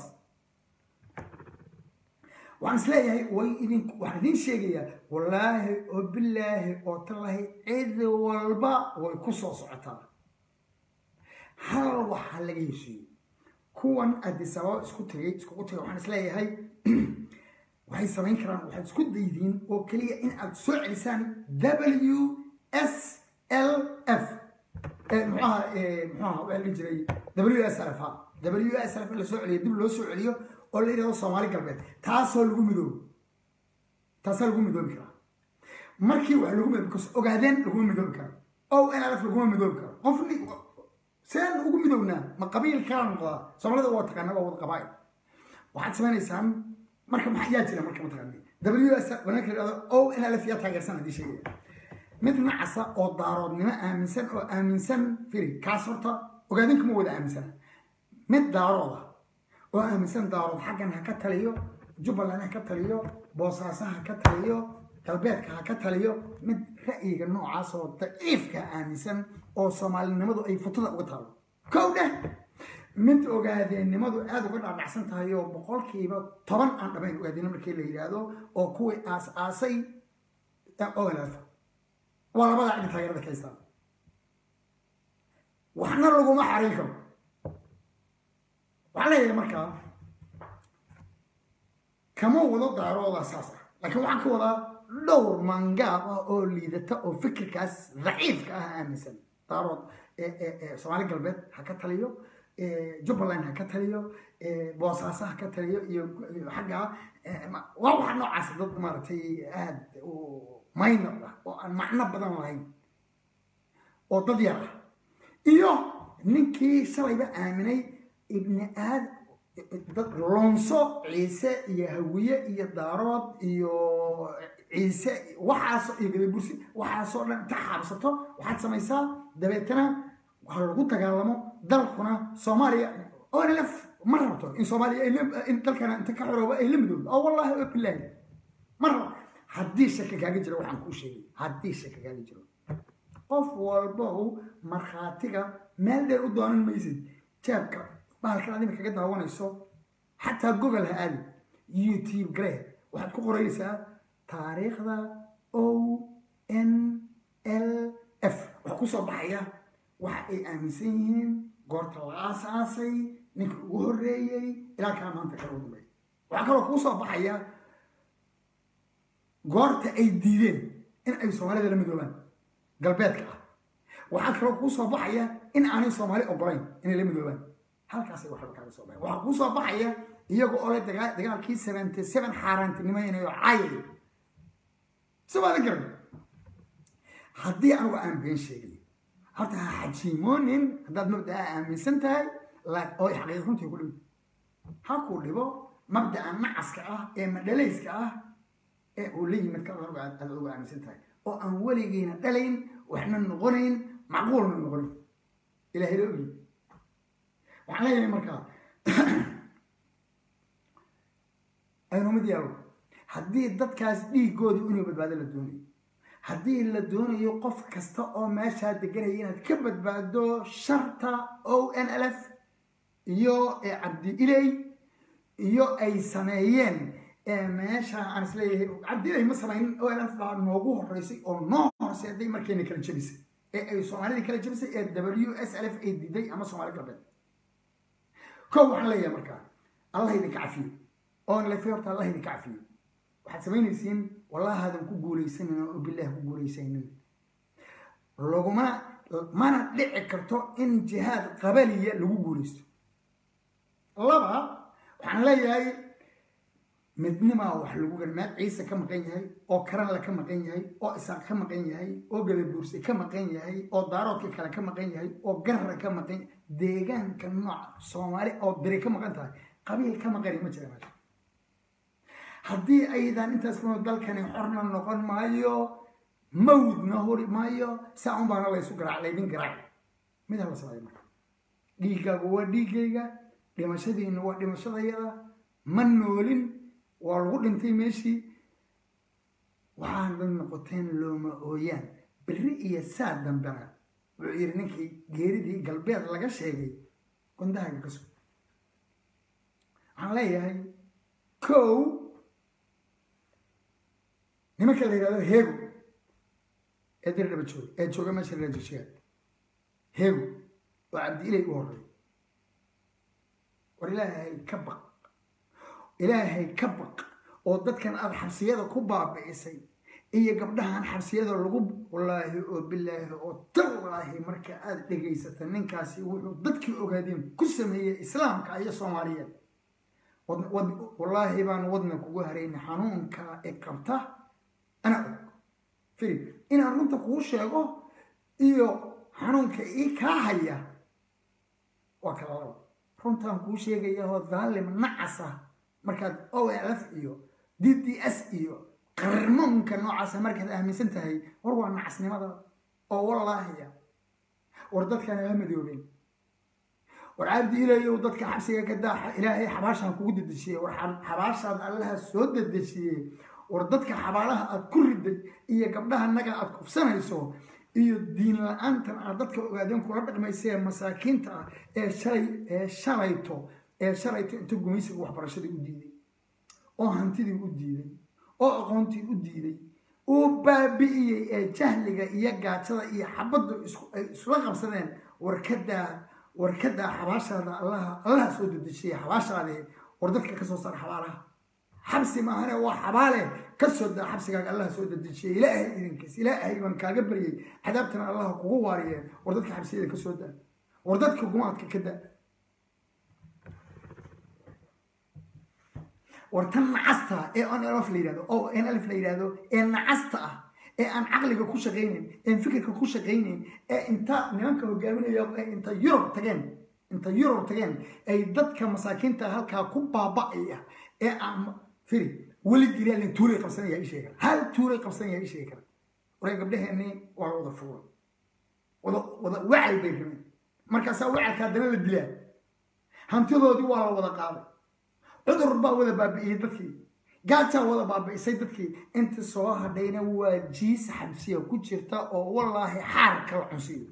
waxaan is leeyahay way idin waxaan idin sheegayaa wallaahi oo bilaahi oo tallaahi cid walba way ku soo socotaa hal waxaa laga heshiiyey kuwan adisababa isku tagay iskugu tagay waxaan is leeyahay waxay samayn karaan waxaad isku daydiin oo keliya in aad soo celisaan w s l f muxuaha muxuaha waxaa la jiray w s l f ha w s l f in la soo celiyo dib loo soo celiyo oo la yidhahdo soomaali galbeed taasoo lagu midoobo taasaa lagu midoobi karaa markii wax lagu midoobi because ogaadeen laguma midoobi karo o n l f laguma midoobi karo qofni seen ugu midownaa ma qabiil kala noqdaa soomaalida waa taqaana waa wada qabaa'il waxaad samaynaysaan marka maxaa yaa jira marka mataqaani w s wanaagka yidhahdo o n l f yaa taageersan haddii sheegaya mid nacasa oo daaroodnimo aaminsan oo aaminsan firi kaas horta ogaadinka ma wada aaminsana mid daarooda oo aaminsan daarood xaggan ha ka taliyo jubbaland ha ka taliyo boosaaso ha ka taliyo galbeedka ha ka taliyo mid ra'yiga noocaas oo daciifka aaminsan oo soomaalinimadu ay futada uga taalo kow dheh mid ogaadeennimadu aada uga dhaadhacsan tahay oo boqolkiiba toban aan dhamayn ogaadeenno markii la yidhaahdo oo kuwii aas aasay olf waa labadaa cidi taageerada ka haystaan waxna laguma xarin karo waxaa leeyahay markaa kama wado daarooda saas ah laakiin waxaan ka wadaa dhowr mangaab ah oo liidata oo fikirkaas daciifka ah aaminsan daarood soomaali galbeed ha ka taliyo jubbaland ha ka taliyo boosaaso ha ka taliyo iyo xagga waa waxa noocaas dad maaragtay aad u maynor ah oo aan macno badan lahayn oo dad yar ah iyo ninkii shalayba aaminay ibni aad dad loonso ciise iyo hawiye iyo daarood iyo ciise waxaas iyo gadabursi waxaasoo dhan inta xaabsato waxaad samaysaa dabeetana waxaa lagu dagaalamo dalkuna soomaaliya onlf ma rabto in soomaaliya in dalkana inta ka xorooba ay la midoodo oo wallahi oo bilaahi ma rabo haddii shaki kaaga jiro waxaan kuu sheegay haddii shaki kaaga jiro qof walbow markhaatiga meel dheer u doonan maysid jaabka bahalkan adima kaga daawanayso xataa google ha aadi youtube gare waxaad ku qoraysaa taariikhda o n l f waxaa kusoo baxaya waxa ay aaminsan yihiin goorta la aasaasay ninka ugu horreeyey ilaa kaa maanta kala dambeeya waxaa kaloo kuu soo baxaya goorta ay diideen in ay soomaalida la midoobaan galbeedka ah waxaa kaloo kuu soo baxaya in aanay soomaali ogolayn inay la midoobaan halkaasay waxba kaaga soo baxay waxaa kuu soo baxaya iyaga oo le dagaalkii seventy seven xaaraantinimaynayo caayay somaada garan haddii anigu aan been sheegay horta ha xajiimoonin haddaad mabdaa aaminsan tahay oo xaqiiq runtii ku dhimi ha ku dhibo mabda'a nacaska ah ee madhalayska ah ee uu la yimid ka aad uga aaminsan tahay oo aan weligiina dhalayn waxna noqonayn macquulna noqonayn ilahay la ogi waxaan leeyahay markaa aynu mid yeelo haddii dadkaas dhiigoodii inuu badbaado la doonayo haddii la doonayo qof kasta oo meeshaa deganaya inaad ka badbaado sharta o n l f iyo cabdi iley iyo ay sameeyeen meesha aan isleeyahay cabdi iley ma samaynin o n f baa noogu horeysay oo noo horseeday markayna kala jebisay ee ay soomaalida kala jebisay ee w s l f ay diiday ama soomaali galbeed ko waxaan leeyahay markaa allah idinka cafiyo o n l f horta allah idinka cafiyo waxaad samaynaysiin wallahaadan ku guulaysanin oo bilaah ku guulaysanin lagumana mana dhici karto in jihaad qabaliya lagu guulaysto laba waxaan leeyahay midnimaa wax lagu gari meel ciise ka maqan yahay oo karanla ka maqan yahay oo isaaq ka maqan yahay oo gadabuurse ka maqan yahay oo daaroodka kale ka maqan yahay oo garra ka maqan deegaanka nooca soomaali oo beri ka maqan tahay qabiil ka maqani ma jira meesha haddii aydan intaas kunoo dalkani xorna noqon maayo mawdna huri maayo saa un baana laysu garaac laydin garaac mida la sameeyo marka dhiiggaagu waa dhiiggayga dhimashadiina waa dhimashadayada ma noolin waa lagu dhintay meeshii waxaana noqoteen looma ooyaan berri iyo saa dambena wuxuu yidhi ninkii geeridii galbeed laga sheegay gondahaaga ka sug waxaan leeyahay kow nimanka la yidhahdo heego ee dirdhaba jooga ee jooga meesha la joojiyaa heego oo cabdi ilay u horreey war ilaahay ka baq ilaahay ka baq oo dadkan aada xabsiyada ku baabi'isay iyo gabdhahan xabsiyada lagu wallaahi oo bilaahi oo tallaahi marka aada dhegaysata ninkaasi wuxuu dadkii ogaadeen ku sameeyey islaamka iyo soomaaliyeed wallaahi baan wadna kugu harayna xanuunka i qabta ana og firi inaan runta kuu sheego iyo xanuunka ii kaa haya waa kala laba runtaan kuu sheegaya oo daalim nacasa markaad o l f iyo d d s iyo qarmoonka noocaasa markaad aaminsan tahay war waa nacasnimada oo wallaahiya war dadkaan ha madoobeen war cabdi ilayow dadka xabsiga ka daaxa ilaahay xabaashaan kugu dedejiyey war xabaashaad allaha soo dedejiyey war dadka xabaalaha aad ku riday iyo gabdhaha naga aad kufsanayso iyo diin la-aantan aad dadka ogaadeen kula dhaqmaysa ee masaakiinta ah ee shalay ee shalayto ee shalayto inta gumaysiga waxbarashadii u diiday oo hantidii u diiday oo aqoontii u diiday uu baabi'iyey ee jahliga iyo gaajada iyo xabaddu ay isula qabsadeen warkadaa warkadaa xabaashaada allaha allaha soo dedejiyay xabaashaadii war dadka kasoo saar xabaalaha xabsi maahane waa xabaale kasoo daa xabsigaaga allaha soo dedejiyay ilaahay idinkiis ilaahay baan kaaga baryay cadaabtana allaha kugu waariyeen war dadka xabsiyada kasoo daa war dadka gumaadka ka daa war tan nacasta ee nlf la yidhahdo o nlf la yidhahdo ee nacasta ah ee aan caqliga ku shaqaynayn ee fikirka ku shaqaynayn ee inta nimanka hogaaminaya ee inta yurub tageen inta yurub tageen ay dadka masaakiinta halkaa ku baaba'aya ee aan firi weligii ilaalin tuulay qabsanaya ii sheegi kara hal tuulay qabsanaya ii sheegi kara waree gabdhaheenni waa la wada fuulay wada wada wacay bay rabeen markaasaa wacalka haddana la dilaa hantidoodii waa la wada qaaday cudur baa wada baabi'iyey dadkii gaajaa wada baabi'isay dadkii inta soo hadhayna waa jiis xabsiya ku jirta oo wallaahi xaar kala cunsiyo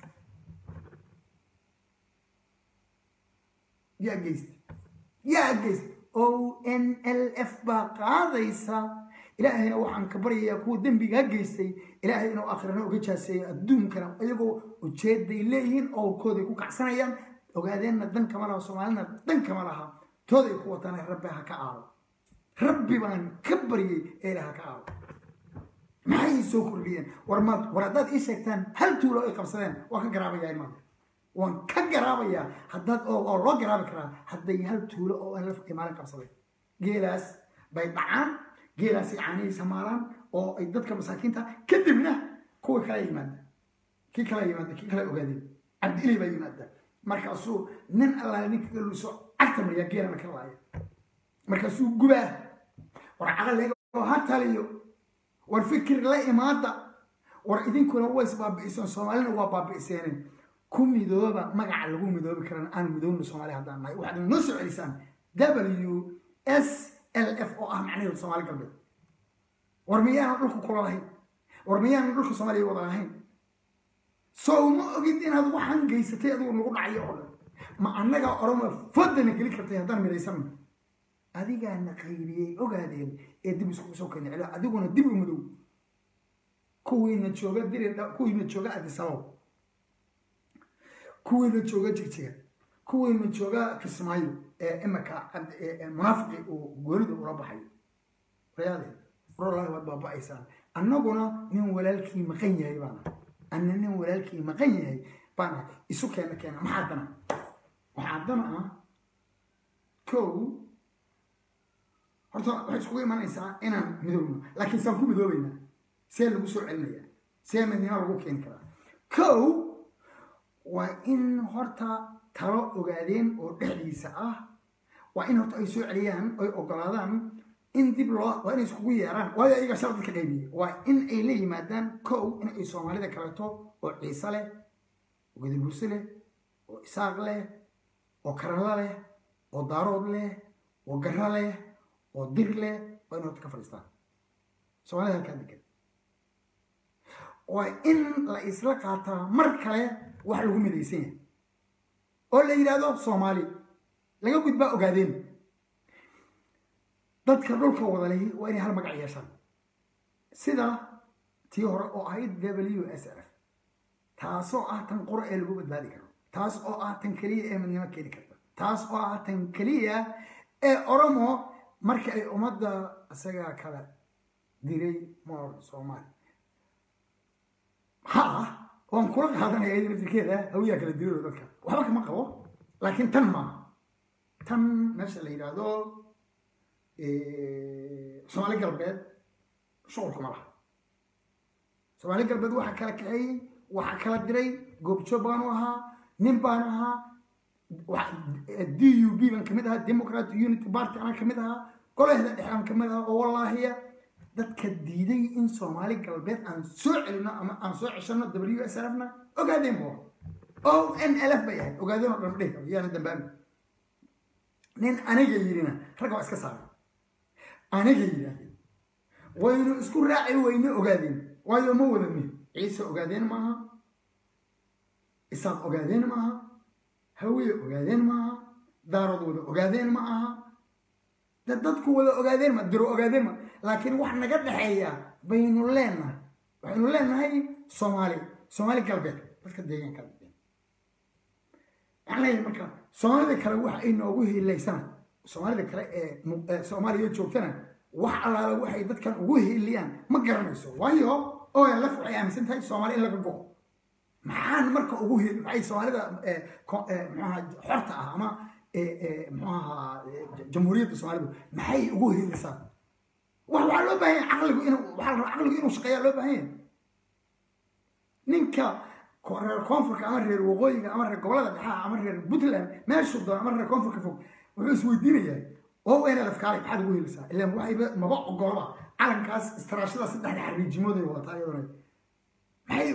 yaa geysta yaa geysta o n l f baa qaadaysa ilaahayna waxaan ka baryayaa kuwa dembigaa geystay ilaahay inuu akhrina uga jaaseeyo adduunkana iyagoo ujeeday leeyihiin owlkooday ku kacsanayaan ogaadeenna dan kama laha soomaalina dan kama laha tooday ku wataan rabbi ha ka aado rabbi baan ka baryay ee ilaha ka aado maxay soo kordhiyeen war ma war haddaad ii sheegtaan hal tuulo ay qabsadeen waan ka garaabayaa imaada waan ka garaabayaa haddaad oo loo garaabi karaa hadday hal tuulo oo aan la maalin qabsaday geelaas bay dhacaan geelaasay caanihiisa maalaan oo ay dadka masaakiinta kadibna kuwa kala yimaada kii kala yimaada kii kala ogaadeen cabdiilay baa yimaada markaasuu nin allaale ninka galuso cagta mariyaa geelana ka laaya markaasuu gubaa war caqaleega oo ha taliyo war fikir la imaada war idinkuna waa isbaabi'iseen soomaalina waa baabi'iseeneen ku midooba magaca lagu midoobi karan aan midoobna soomaali haddaan nahay waxaad noo soo celisaan w s l f oo ah macnaheedu soomaali galbeed war miyaanan dhulka kula lahayn war miyaanan dhulka soomaaliya wada lahayn sow ma ogid inaad waxaan geysatay adigu nagu dhacayo oo dhan ma annagaa oroma fodana geli kartay haddaan midhaysana adigaana qaybiyey ogaadeen ee dib iskugu soo keena celo adiguna dib u madow kuwiina jooga diri kuwiina jooga adisabab kuwiina jooga jigjiga kuwiina jooga kismaayo ee imika munaafiqi uu goonida ula baxayo wayaade warolahi waad baaba'aysaan annaguna nin walaalkii maqan yahay baana anna nin walaalkii maqan yahay baana isu keena keena maxaa dana waxaa dana ah kow horta waxay iskugu imanaysaa inaan midoobno laakiin saan ku midoobaynaa see lagu soo celinaya see midnimo lagu keeni karaa kow waa in horta talo ogaadeen oo dhexdiisa ah waa in horta ay soo celiyaan oy ogolaadaan in dib loo waa inay iskugu yeeraan waayo ayaga shala dadka qaybiye waa in ay la yimaadaan kow in ay soomaalida kaleeto oo ciise leh oo gadaburse leh oo isaaq leh oo karala leh oo daarood leh oo gara leh oo dir leh waa in horta ka fadhiistaan soomaalida halkaa degan waa in la isla qaataa mar kale wax lagu midaysan yahay oo la yidhaahdo soomaali laga gudbaa ogaadeen dadka dhulka wada lehi waa inay hal magac yeeshaan sida tii hore oo ahayd w s f taasoo ah tan qura ee lagu badbaadi karo taas oo ah tan keliya ee midnimo keeni karta taas oo ah tan keliya ee oromo marka ay ummadda isagaa kala diray moor soomaali ha waan kula qaadanaya iyada naftirkeeda hawiyaa kala diray dadka waxba kama qabo laakiin tan maaha tan meesha la yidhaahdo soomaali galbeed shuqulka ma laha soomaali galbeed waxaa kala kaxeeyey waxaa kala diray goobjoog baanu ahaa nin baanu ahaa d u b baan kamid ahaa democrat unity party anaan kamid ahaa golahda dhexe aan kamid ahaa oo wallaahiya dadka diiday in soomaali galbeed aan soo celino ama aan soo ceshano w s r na ogaadeen bu o n l f bay ahayd ogaadeen oo dhan dhihi yaana dambaabi nin aniga yidhina ragga waa iska saaray aniga yidhaahdeen waynu isku raaci wayne ogaadeen waayo ma wadani ciise ogaadeen maaha isaaq ogaadeen maaha hawiye ogaadeen maaha daarood wada ogaadeen ma aha de dadku wada ogaadeen ma diro ogaadeen ma laakiin wax naga dhexeeya baynu leenahay waxaynu leenahay soomaali soomaali galbeed dadka deegaanka waxaan leeyahay marka soomaalida kale wax ay noogu hiilaysana soomaalida kale ee soomaaliya joogtana wax allaala waxay dadkan ugu hiiliyaan ma garanayso waayo olf waxay aaminsan tahay soomaali in laga go maxaan marka ugu hiil maxay soomaalida mxuaha xorta ah ama mxuaha jamhuuriyadda soomaalidu maxay ugu hiilisaa wax waxaa loo baahan yahay caqligu inuu waxaa la rabaa caqligu inuu shaqeeyaa loo baahan yahay ninka reer koonfurka ama reer waqooyiga ama reer gobolada dhexaha ama reer puntland meeshuu doono ama reer koonfurka fog wuxuu isweydiinayaa oo nlf kaale maxaad ugu helisaa ilaan waxayba maba ogolaba calankaas istaraashada saddexda xariijimooday wadataa iyaduna maxay ugu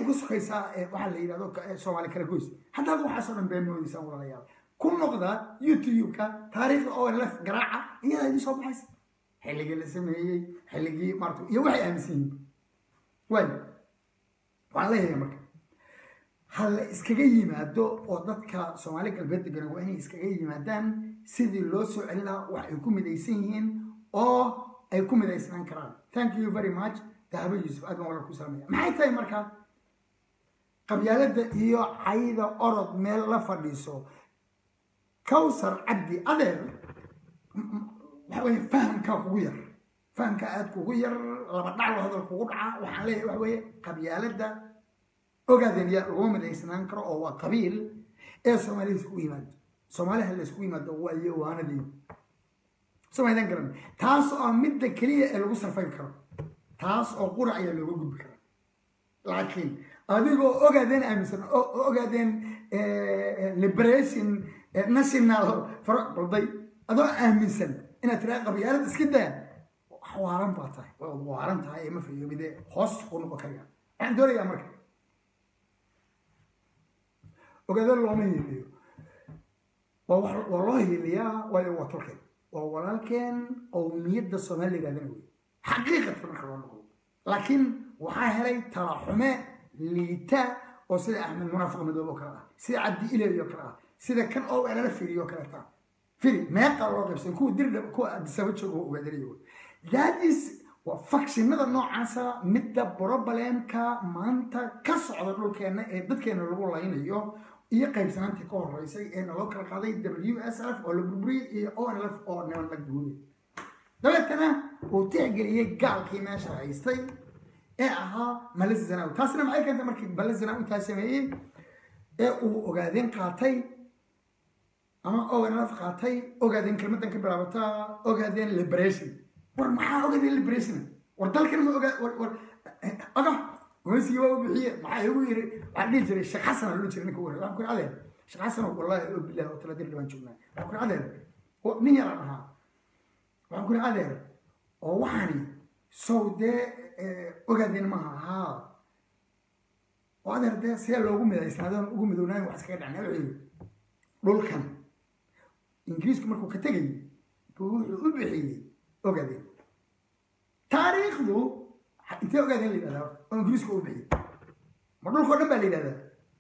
ku sukaysaa waxaa la yidhahdo soomaali kala goys haddaad waxaasoo dhan been moodeysaan walaalayaal ku noqda youtube-ka taariikhda oo lef garaaca iyadaa idin soo baxaysa xilligii la sameeyey xilligii maarata iyo waxay aaminsan yihiin waay waxaan leeyahay marka ha la iskaga yimaado oo dadka soomaali galbeed degana waa inay iskaga yimaadaan sidii loo soo celin lahaa wax ay ku midaysan yihiin oo ay ku midaysnaan karaan thank you very much dahabo yuusuf aad baan walal ku salamaya maxay tahay marka qabyaaladda iyo cayda orod meel la fadhiiso kawsar cabdi adeer waxa weye fahamkaa kugu yar fahamka aad kugu yar laba dhaclo hadal kugu dhaca waxaan leeyahay waxa weeye qabyaaladda ogaadeen yaa laguma midaysnaan karo oo waa qabiil ee soomaalida iskugu yimaado soomaaliha la iskugu yimaado waa yowaanadii somaydan garan taas oo midda keliya ee lagu sarfayn karo taas oo qura ayaa looga gudbi karaa laakiin adigoo ogaadeen aaminsan oo ogaadeen liberation national balday adoo aaminsan inaad tiraa qabyaalad iska daa waaran baa tahay waa waaran tahay ee ma fayoobide hoos ku noqon karaya waxaan doonayaa marka ogaado looma hiiliyo waa loo hiiliyaa waayo waa tolkeen waa walaalkeen qowmiyadda soomaali yidhahdana wey xaqiiqadka marka loo noqdo laakiin waxaa helay talaxume liita oo sida axmed munaafiq madoob oo kale ah sida cabdi iley oo kale ah sida kan oo elala firiyo kale taa firi meeqa loo qaybsan kuwa dirdhab kuwa adisaba jooga oo ogaadanayo that is waa fakshinada noocaasa midda brobalemka maanta ka socda dhulkeena ee dadkeena lagu laynayo iyo qaybsanaantii ka horeysay ee naloo kala qaaday w s f oo la burburiyey iyo o n l f oo niman la guuriyey dabeetana uu tixgeliyey gaalkii meesha haystay ee ahaa malis zanawi taasina maxay keentay markii malis zanawi intaa sameeyey ee uu ogaadeen qaatay ama o n l f qaatay ogaadeen kelmadan ka bilaabataa ogaadeen liberation war maxaa ogaadeen liberation war dalkan ma ogaa war war aga gumaysigii waa u bixiye maxaa igu yiri waxaan dhihi jiray sheekh xasan loo jiray ninka waxaan ku adeer sheekh xasan wallahi oo bilaah oo taladir dhibaan joognaa waxaan ku adeer nin yaraan ahaa waxaan ku adeer oo waxaani sow dee ogaadeen maaha haa oo adeer dee see loogu midaysnaadon ugu midownaayn wax iskaga dhacnaa wuxuu yiri dhulkan ingiriisku markuu ka tegayay buu wuxuu u bixiyey ogaadeen taariikhdu intee ogaadeen la yidhahdaa oo ingiriisku u bixiyey ma dhulkao dhan baa la yidhahdaa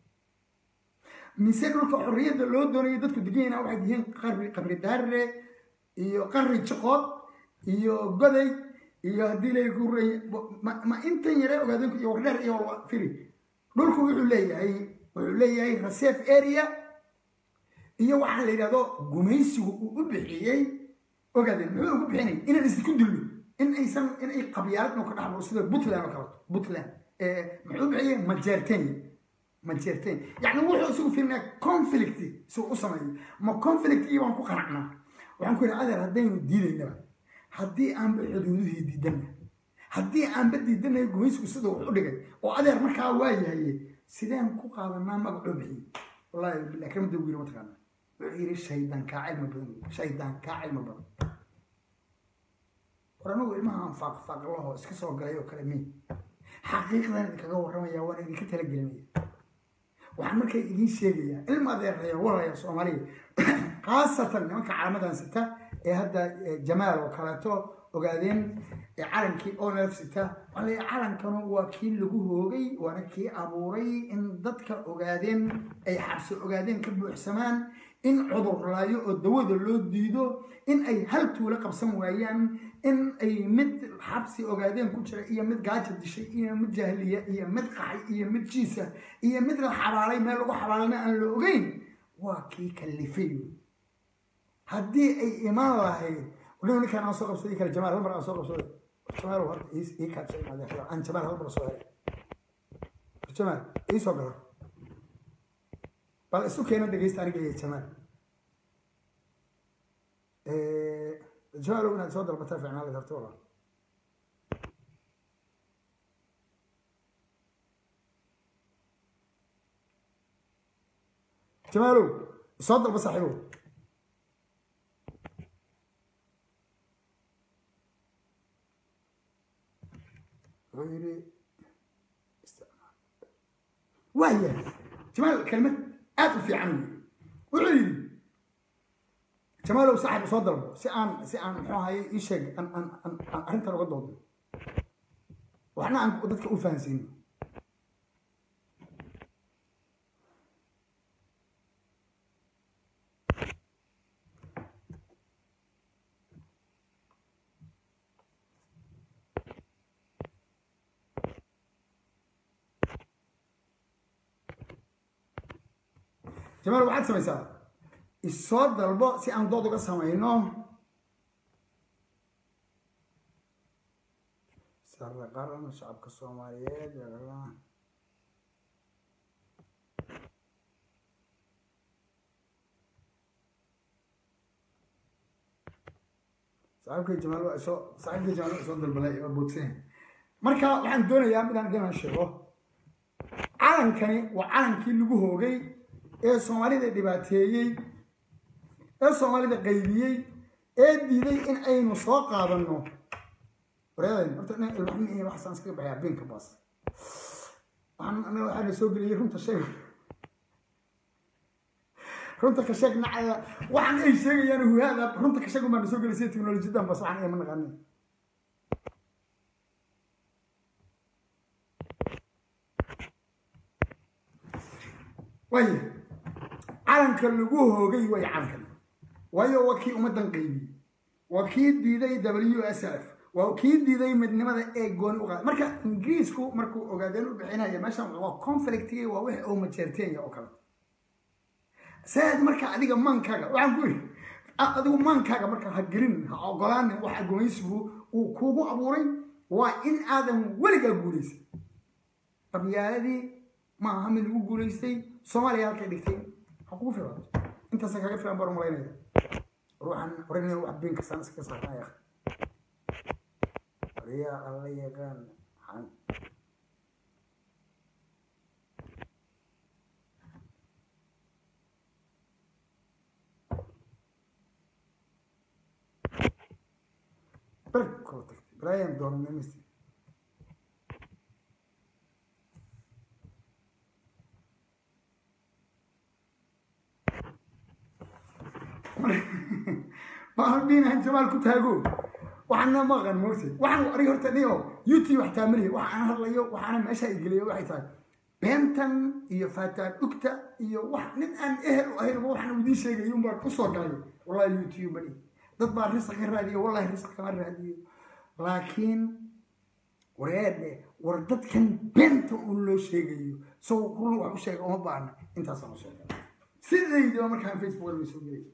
mise dhulka xorriyadda loo doonayo dadku deganyana waxay yihiin qarri qabri daarre iyo qarri jiqood iyo goday iyo haddii lay guray ma intan yare ogaadeenku iyo wardheer iyo firi dhulku wuxuu leeyahay wuxuu leeyahay reserve area iyo waxaa la yidhahdo gumaysigu uu u bixiyey ogaadeen muxuu ugu bixinay inaan isku dillo in aysan in ay qabyaaladno ka dhaxlo sida puntland oo kaleto puntland muxuu u bixiyey majeertenya majeertenya yacni wuxuu isugu fiirinaya conflict si u sameeyo ma conflictigii baan ku qanacnaa waxaan ku yidhi adeer haddaynu diidaynaba haddii aanba xuduudihii diidanna haddii aanba diidanaya gumaysigu sida wax u dhigay oo adeer markaa waa yahaye sideen ku qaadanaa magacoo bixiyey wallahi bilah kamada wiiri mataqaana wuxuu yidhi shaydaan kaa cilmi badan shaydaan kaa cilmi badan war anigu ilmahaan faaqfaaqlaho iska soo galay oo kale mi xaqiiqdan idinkaga warramaya waan idinka talagelinaya waxaan markaa idiin sheegayaa ilma adeeraya walaya soomaaliya khaasatan nimanka calaamadan sita ee hadda jamaal oo kaleeto ogaadeen calankii onelf sita waxaa leeyahay calankanu waa kii lagu hoogay waana kii abuuray in dadka ogaadeen ay xabsi ogaadeen ka buuxsamaan in cudur laayo oo dawada loo diido in ay hal tuulo qabsan waayaan in ay mid xabsi ogaadeen ku jira iyo mid gaaja dishay iyo mid jahliya iyo mid qaxay iyo mid jiisa iyo mid la xabaalay meel lagu xabaalana aan la ogeyn waa kii kalifay haddii ay imaan lahayd wadhow ninkaan aan soo qabsaday kale jamaal hal mar aan soo qabsaday jamaal horta ii kaadsa imaadeen aan jamaal hal mar soo helay jamaal ii soo galo bal isu keena dhegeysta aniga iyo jamaal jamaalow inaad soo dalbataa ficnaa la darto walaal jamaalow soo dalba saaxiibow wuxuu yidhi waaya jamaal kelmad aad u fiican wey wuxuu yidhi jamaalow saaxib soo dalbo si aan si aan muxuu ahaye ii sheeg aan aan aan aan arrintan uga doodo waxna aan dadka u fahansiino jamaal waxaad samaysaa isoo dalbo si aan dood uga samayno sare qaran shacabka soomaaliyeed saaxiibkay jamaal waa isoo saaxiibkay jamaal waa isoo dalbalay waa boodsan marka waxaan doonayaa midaan inaan sheego calankani waa calankii lagu hoogay ee soomaalida dhibaateeyey ee soomaalida qaybiyey ee diiday in aynu soo qaadano wareedayn horta ina ilmaxmi iyo waxsaan iskaga baxyaa beenka baas waxaan anaga waxaana soo geliyey runta sheeg runta ka sheeg nacaya waxaan ay sheegayaan huhaada runta ka sheeg umbaa na soo gelisay teknolojiyadan bas waxaan ayma naqanin waaya calanka lagu hoogay way calankan waayo waa kii ummaddan qaybiyey waa kii diiday w s f waa kii diiday midnimada ee gooni u qaada marka ingiriisku markuu ogaadeen u bixinaya meeshan waa conflictigi waa wixii oo majeerteenya oo kale saad marka adiga maankaaga waxaan ku yidhi adigu maankaaga marka ha gelin ha ogolaanin waxa gumaysigu uu kuugu abuuray waa in aadan weligaa guulaysan qabyaaladii maaha mid lagu guulaystay soomaaliya halkay dhigtay ha kugu filan intaasa kaga filan baan umalaynaya ruuxan oranaya wax been kastaan iska saarnaya wariyaa alla yaqaan xan berg kala tagtay brian doonanimist maalbiinahan jamaal ku taago waxaana maqan moogta waxaan arig horta niyo youtube wax taamaliya waxaan hadlayo waxaana meesha ay geliyo waxay tahay beentan iyo faataan dhugta iyo wax nin aan ehel u ahaynba waxaan idiin sheegayo unbaa kusoo galay wallahi youtube bani dad baa risq ka raadiyo wallahi risq kama raadiyo laakiin wareedhe war dadkan beenta uu loo sheegayo sow run wax u sheega uma baahna intaasaan usoo galay sidaydaba markaan facebook la soo gelay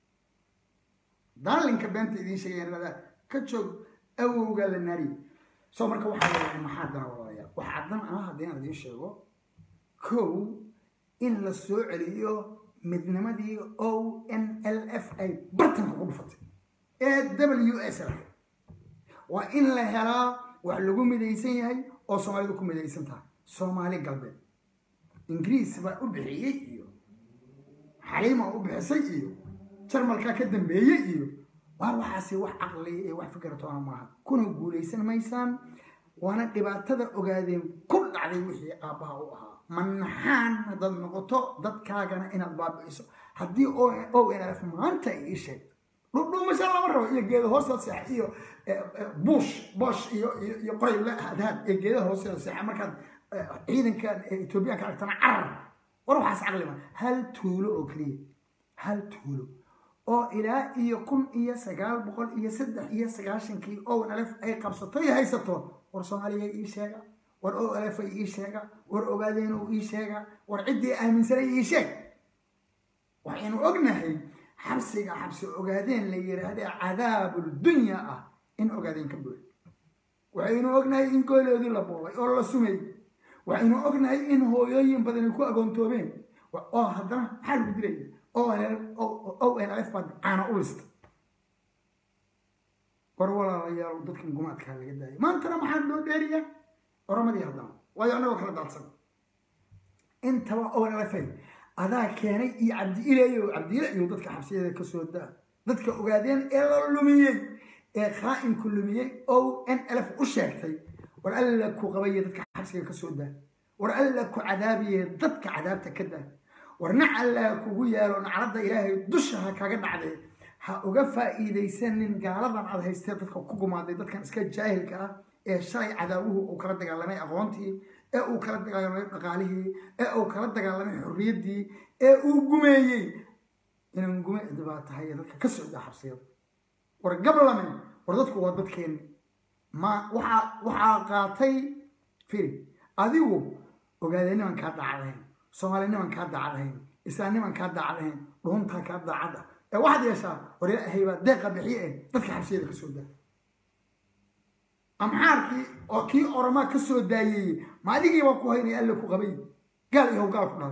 daalinka beenta idiin sheegayaan ladaa ka joog awowgaa la naariye soo marka waxaa leeyahay maxaa dana walaalayaa waxaa dan ah haddii aan idiin sheego kow in la soo celiyo midnimadii o n l f ay bartanka ku dhufatay ee w s l waa in la helaa wax lagu midaysan yahay oo soomaalidu ku midaysan tahay soomaali galbeed ingiriis baa u bixiyey iyo xaliima u bixisay iyo jarmalkaa ka dambeeyey iyo waar waxaasi wax caqli iyo wax fikirtoona maaha kuna guulaysan maysaan waana dhibaatada ogaadeen ku dhacday wixii aabbaha u ahaa manaxaan haddaad noqoto dadkaagana inaad baabi'iso haddii o n f maanta ay ii sheegto dhudhuumasha lama rabo iyo geeda hoosteeda seexa iyo bush bosh iyo iyo qoray la hadhaad ee geedaha hoosteeda seexa markaad ciidanka etoobiyaanka aragtana carar war waxaas caqli ma hal tuulo oo keliya hal tuulo oo ilaa iyo kun iyo sagaal boqol iyo saddex iyo sagaashankii o lf ay qabsato iyo haysato war soomaaliya ii sheega war o lf ay ii sheega war ogaadeen uu ii sheega war ciddii aaminsanay ii sheeg waxaynu ognahay xabsiga xabsi ogaadeen la yidhaahdee cadaabuldunya ah in ogaadeen ka buuxi waxaynu ognahay in gooloodii la boobay oo la sumay waxaynu ognahay in hooyooyin badani ku agoontoobeen oo haddana maxaa lagu dilaya o n f baad caana u lista war walaalayaal dadkan gumaadkaa laga daayay maantana maxaa loo dheeriya oramadii haddana waayo annagoo kala daadsan intaba o n f adaa keenay iyo cabdi ilayo cabdi ila iyo dadka xabsiyada kasoo daa dadka ogaadeen ee la lumiyey ee khaa'inku lumiyey o n lf u sheegtay war alla ku qabaya dadka xabsiga kasoo daa war alla ku cadaabiye dadka cadaabta ka daa war nac alla kugu yaalo nacladda ilaahay dusha ha kaga dhacdee ha uga faa'iidaysanin gaaladan aad haystee dadka ku gumaaday dadkan iska jaahilka ah ee shalay cadaabuhu uu kala dagaalamay aqoontii ee uu kala dagaalamay dhaqaalihii ee uu kala dagaalamay xorriyaddii ee uu gumeeyey inaan gume baa tahay dadka ka socda xabsiyada war gablamen war dadku waa dadkeenni ma waxaa waxaa qaatay firi adigu ogaadee niman kaa daacadahayn soomaali niman kaa daacadahayn islaan niman kaa daacadahayn dhuuntaa kaa daacada ee waxaad yeeshaa war ilaahay baa deeqa bixiye eh dadka xabsiyada ka soo daa amxaarkii oo kii oromaa ka soo daayeeyey ma adigiiba ku haynay alle ku qabay gaal ihow gaal ku dhalay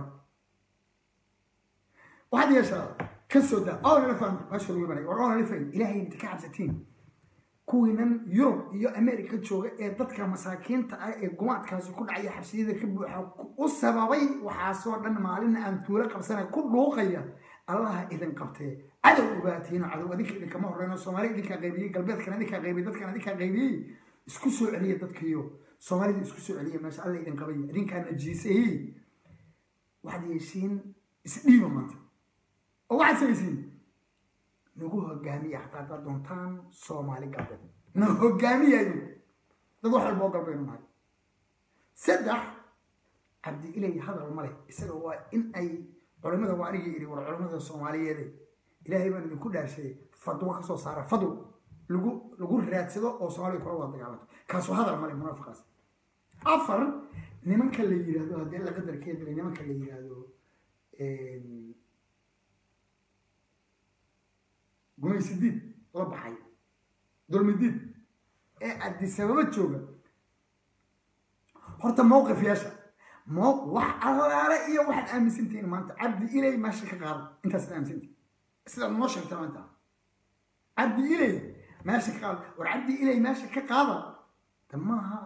waxaad yeeshaa ka soo daa oona la fahmo meesha lagu imanay war oona la fahmo ilaahay inta ka cabsatiin kuwiinan yurub iyo america jooga ee dadka masaakiinta ah ee gumaadkaasi ku dhacaya xabsiyada ka buuxa u sababay waxaasoo dhan maalina aan tuulo qabsana ku dhuuqaya allaha idin qabtee cadow ogaatiino cadow adinka idinkama horeyno soomaali idinkaa qaybiyey galbeedkan idinkaa qaybiyey dadkan idinkaa qaybiyey isku soo celiya dadkiyo soomaalida isku soo celiya meesha alla idin qabay idinkaa najiisayey waxaad yeeshiin isdhiiba maanta oo waxaad samaysiin nagu hogaamiya xataa haddaad doontaan soomaali galbeed na hogaamiya idinku dad wax walba oo galbeenu nahay saddex cabdi ilay hadal ma leh isaga waa in ay culimada waa anigii idhi war culimada soomaaliyeede ilaahay baan idinku dhaarshaday fadwo ka soo saara fadwo lagu lagu raadsado oo soomaaliya kula wada dagaalanto kaasoo hadal male munaafiqaas afar nimanka la yidhaahdo haddii alla qadarkeeda nimanka la yidhaahdo gumaysidiid la baxay dulmidiid ee adisababa jooga horta mowqif yeesha mo wax allaale iyo waxaad aaminsantihiin maanta cabdi ilay meesha ka qaada intaasaad aaminsantihin sidaad noo sheegta maanta cabdi ilay meesha ka qaada war cabdi ilay meesha ka qaada de maaha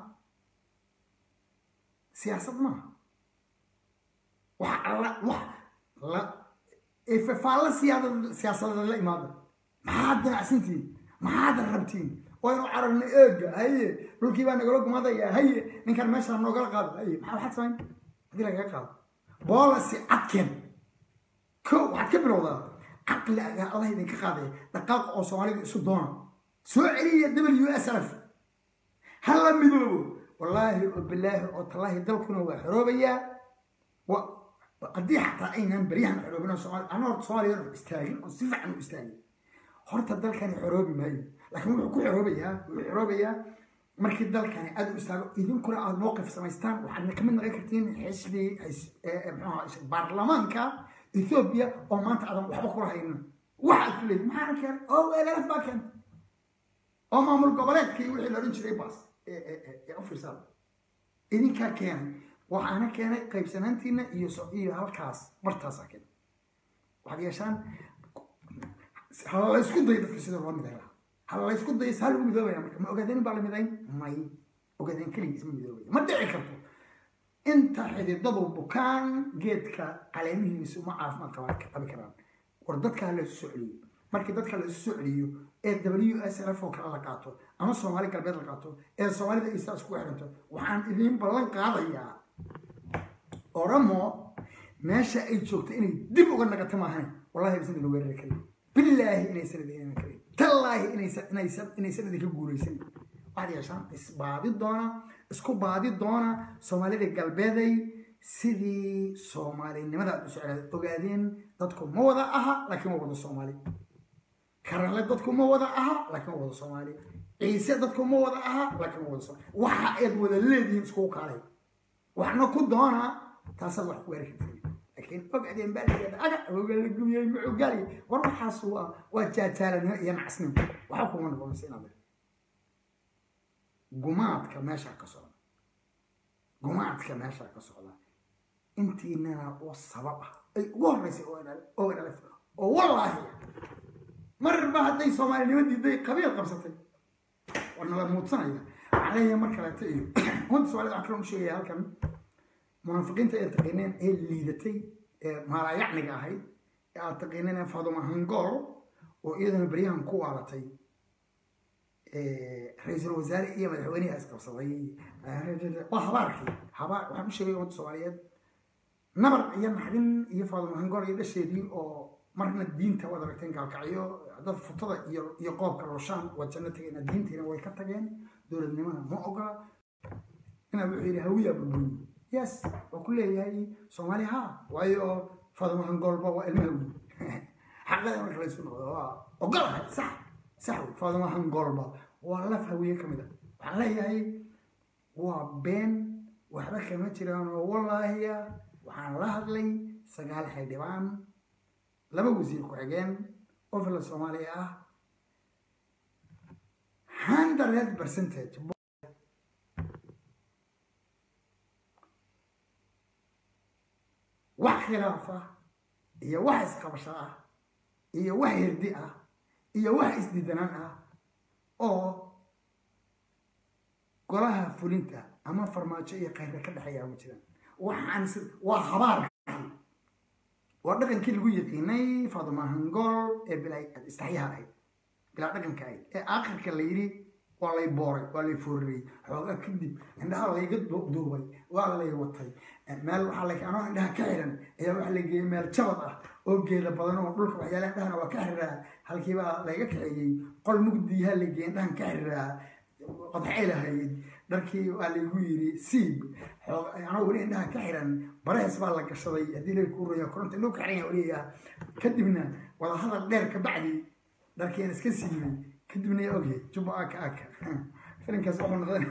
siyaasad maaha wax alla wax la faaalla siyaada siyaasadeed la imaada maxaad damacsantihiin maxaad rabtiin waynu cararnay eega haye dhulkii baa nagala gumadaya haye ninkan meeshaa noogala qaado haye maxaa waxaad samayn haddii lagaga qaado boolasi cadkeen ko waxaad ka bilowdaa caqli agaa allah idinka qaadaya dhaqaaq oo soomaalida isu doona soo celiya w s f ha la midoobo wallaahi oo bilaahi oo tallaahi dalkuna waa xoroobayaa haddii xataa aynan beryahan xoroobin soomaali ana horta soomaaliya istaagin oo si fiican u istaagin horta dalkani xoroobi maayo laakiin wuxuu ku xoroobayaa wuxuu xoroobayaa markii dalkani aad u istaago idinkuna aad mowqif samaystaan waxaadna kamid noqon kartiin xisbi mxuha baarlamaanka ethoobiya oo maanta aadan waxba kula haynin waxaad ku leeyihin maxaana keenay oo weelelaf baa keentay oo maamul goboleedkii wixii la odhan jiray baas ee u fiirsada idinkaa keenay waxaana keenay qaybsanaantiina iyo iyo halkaas bartaasaa keenay waxaad yeeshaan hala la isku dayo dadka sida loo miday lahaa hala la isku dayo saa lagu midoobaya marka ma ogaadeen baa la midayn may ogaadeen keligiis ma midoobaya ma dhici karto inta xididadu bukaan geedka caleemihiisu ma caafimaad qabaa qabi karaan war dadka la isu soo celiyo markii dadka la isu soo celiyo ee w s f oo kale la qaato ama soomaali galbeed la qaato ee soomaalida isaa isku xiranto waxaan idiin ballan qaadayaa oromo meesha ay joogto inay dib uga nagato maahan wallahi aysan idin weerari karin bilaahi inaysan idin iman karin tallaahi inaysan inaysan inaysan idinka guulaysan waxaad yeeshaan isbaadi doona isku baadi doona soomaalida galbeeday sidii soomaalinimada aad u socdaad ogaadeen dadku ma wada aha laakiin waa wada soomaali karanle dadku ma wada aha laakiin waa wada soomaali ciise dadku ma wada aha laakiin waa wada soomaali waxa aad wada leedihiin iskugu kaalay waxna ku doona taasaad wax ku gaari kartiin laakiin ogaadeen baa layidhahda aga oga la gumiyey muxuu gaali war waxaas waa waa jaajaalanimo iyo nacasnimo waxa kuma noqonaysa inaad gumaadka meeshaa ka socda gumaadka meeshaa ka socda intiinana oo sabab ah ay ugu horreysay oo dhalaf oo wallaahi marba hadday soomaalinimo diiday qabiil qabsatay waa nala muudsanaya waxaan leeyahay mar kaleeto iyo ummadda soomaalida waxaan kaloo u sheegaya halkan munaafiqiinta ee taqiineen ee liidatay ee maalaayacniga ahayd ee aad taqiineen ee faaduma hangool oo iyadana beryahan ku waalatay ra-iisul wasaare iyo madaxweynaha isqabsaday waa habaarkii habaar waxaan u sheegay ummadda soomaaliyeed nabar iyo naxdin iyo faadimo hangool iyo dhasheedii oo marna diinta waad aragteen gaalkacyo dad futada iyo iyo qoobka rooshaan waa janno tageen diintiina way ka tageen dowladnimada ma ogola inaa wuxuu yidhi hawiya bulbuy yes waa ku leeyahay soomaali ha waayo faadimo hangoolba waa ilma hawiy xaqada marka laysu noqdo waa ogolahay sax sax wey faadimo hangoolba waa laf hawiye ka mid a waxaan leeyahay waa been waxba kama jiraan oo wallaahiya waxaan la hadlay sagaal xildhibaan laba wasiir ku-xigeen oo fila soomaaliya ah hundred percentage wax khilaaf ah iyo wax isqabasho ah iyo wax hirdi ah iyo wax isdidanaan ah oo golaha fulinta ama farmaajo iyo khayrka ka dhexeeya ma jiraan waxaan waa habaar waa dhaqankii lagu yaqiinay faaduma hangool ee bilaa istaxyaha ahayd bilaa dhaqanka ahayd ee aakhirka la yidhi waa lay booray waa lay foorariyey xoogaa kadib indhaha layga duubay waa lay watay meel waxaa la anoo indhaha ka xiran ayaa waxaa la geeyey meel jabad ah oo geeda badan oo dhulka waxyaala indhahana waa ka xiriraa halkiibaa layga kaxeeyey qol mugdiyaha la geeyey indhahan ka xiriraa qodxay lahayd dharkii waa laygu yiri siib anoo weli indhaha ka xiran barehes baa la gashaday haddii lay kuu roya koronta indhuu ka xiran yaa weliyaa kadibna wadahadal dheer ka bacdi dharkiin iska siibay kadibna yaa ogyahay jubba aka aka filinkaas wuxuu noqday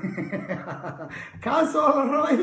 kaasoo la rabay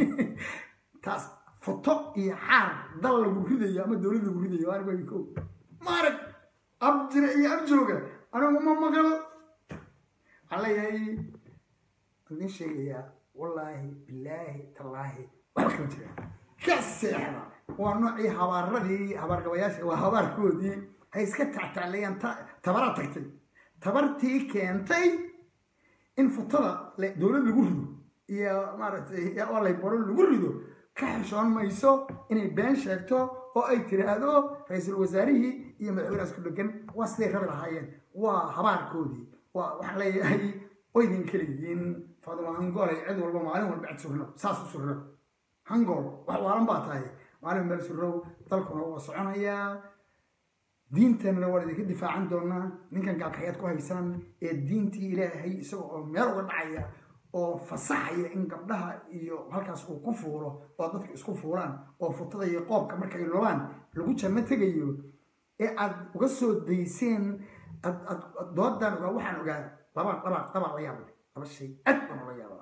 taas foto iyo xaar dal lagu ridayo ama dowlad lagu ridayo anigo ko maarag abjira iyo abjooga anigu ma maqal waxaan leeyahay idin sheegayaa wallaahi bilaahi tallaahi waxba kama jiraan ka seexda waa noocii habaaradii habaargabayaasha waa habaarkoodii hay iska tactaclayaan tabaraa tagtay tabartii keentay in futada dowlad lagu rido iyo maaragtay oo laybaro lagu rido ka xishoon mayso inay been sheegto oo ay tiraahdo ra-iisul wasaarihii iyo madaxweynaha isku dhegan waa siday rabi lahaayeen waa habaarkoodii waa waxaan leeyahay oydin keligiin faadima hangool ay cid walba maalin walba cid surno saas u surno hangool wax waalan baa tahay maalin meel surrow dalkuna waa soconayaa diinteenna waan idinka difaacan doonaa ninkan gaalkaxyaad ku haysaan ee diintii ilaahay isaga oo meel uga dhacaya oo fasaxaya in gabdhaha iyo halkaas uu ku fuulo oo dadka isku fuulaan oo futada iyo qoobka markay lobaan lagu janno tegayo ee aad uga soo dayseen doodan ogaa waxaan ogaa laba laba laba la yaab laba shay aad baan ula yaabaa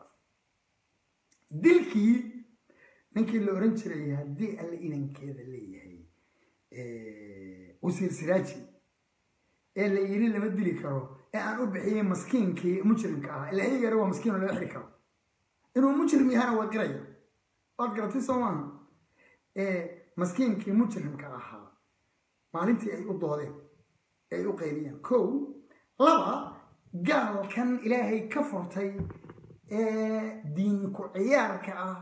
dilkii ninkii la oran jiray haddii alle inankeeda leeyahay wasiir siraaji ee la yiri lama dili karo ee aan u bixiyey maskiinkii mujrimka ah ila iyagana waa maskiin oo laga xiri karo inuu mujrim yahana waa garaya waad garatay soo maaha maskiinkii mujrimka ahaa maalintii ay u doodeen ay u qayliyeen kow laba gaalkan ilaahay ka furtay ee diinku ciyaarka ah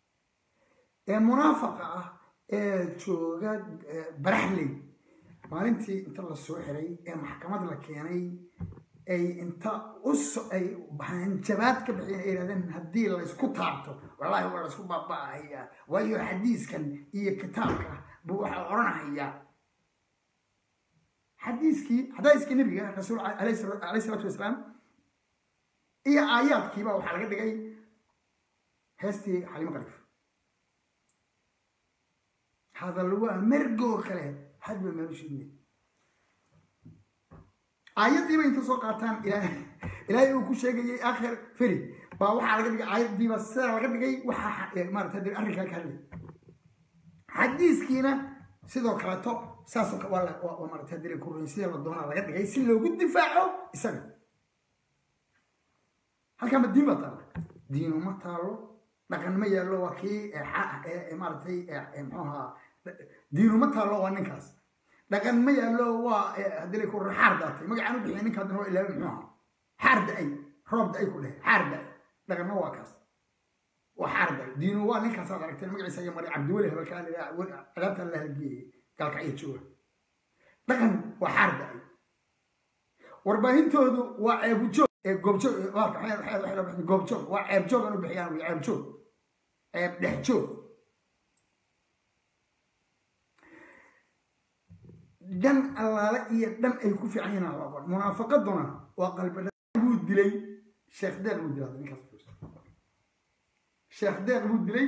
ee munaafaqa ah ee jooga baraxley maalintii inta la soo xiray ee maxkamad la keenay ay inta ay hanjabaad ka bixiyeen ay yidhahdeen haddii laysku taabto wallaahi waa laysku baaba'ahayaa waayo xadiiskan iyo kitaabka buu waxaa odhanahayaa xadiiskii xadaaiskii nebiga rasuul alayhi salaatu wasalaam iyo aayaadkiiba waxaa laga dhigay heestii xalimo qariif hadal waa mergoo kale hadba meelushidne aayaddiiba inta soo qaataan ilaahay uu ku sheegayay akhir feri baa waxaa laga dhigay aayaddiiba sidaa laga dhigay waxaa maarata hadda arrinkaa ka hadlay xadiiskiina sidoo kaleeto saasoo waa maarata hadda ku ruyn sida la doonaa laga dhigay si loogu difaaco isaga halkaa ma diin baa taalla diinu ma taalo dhaqan ma yaallo waa kii maaratay muxuu ahaa diinu ma taalo waa ninkaas dhaqan ma yaallo waa haddii ku xaar daatay magacaan u bixiya ninka haddana waa ilaahay muxuu ahaa xaar da-ay roob da-ay ku dhehe xaar da-ay dhaqanna waa kaas waa xaar da-ay diinu waa ninkaasaad aragteen magaciisa iyo mari cabdiweli hebelkaan adaabtaan la halgeeyey gaalkacyo jooga dhaqan waa xaar da-ay warbaahintoodu waa ceebujoog goobjoog goobjoog waa ceeb joog anu bixiyaan wy ceeb joog ceeb dhex joog dhan allaale iyo dhan ay ku fiican yihiin aan la aqoon munaafaqaduna waa qalbi buu dilay sheekh deeq buu dilay ninkaas sheekh deeq buu dilay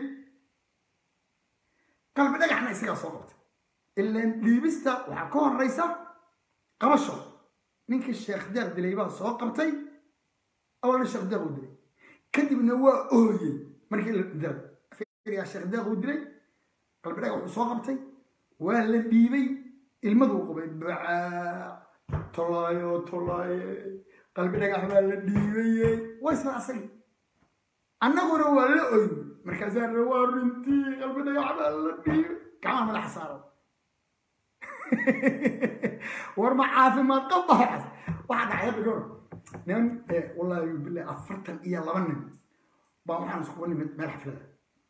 qalbi dhagaxna isagaa soo qabtay ilaan dhiibista waxaa ka horeysa qabasho ninkii sheekh deeq dilay baa soo qabtay awalna sheekh deeq uu dilay kadibna waa ooyey markii la dilay sheekh deeq uu dilay qalbi dhagax wuxuu soo qabtay waa la dhiibay ilmaduu qubay bacaa tolaayo tolaaye qalbi dhagax baa la dhiibaye waa isla asagi annaguna waa la oyn markaasaa ra waa runtii qalbi dhagax baa la dhiibay kamaa madaxa saaran war ma caafimaad qaba waxaas waxaa dhacay hadda gor niman wallaahi billahi afartan iyo laba nin baa waxaan iskugu nimid meel xaflada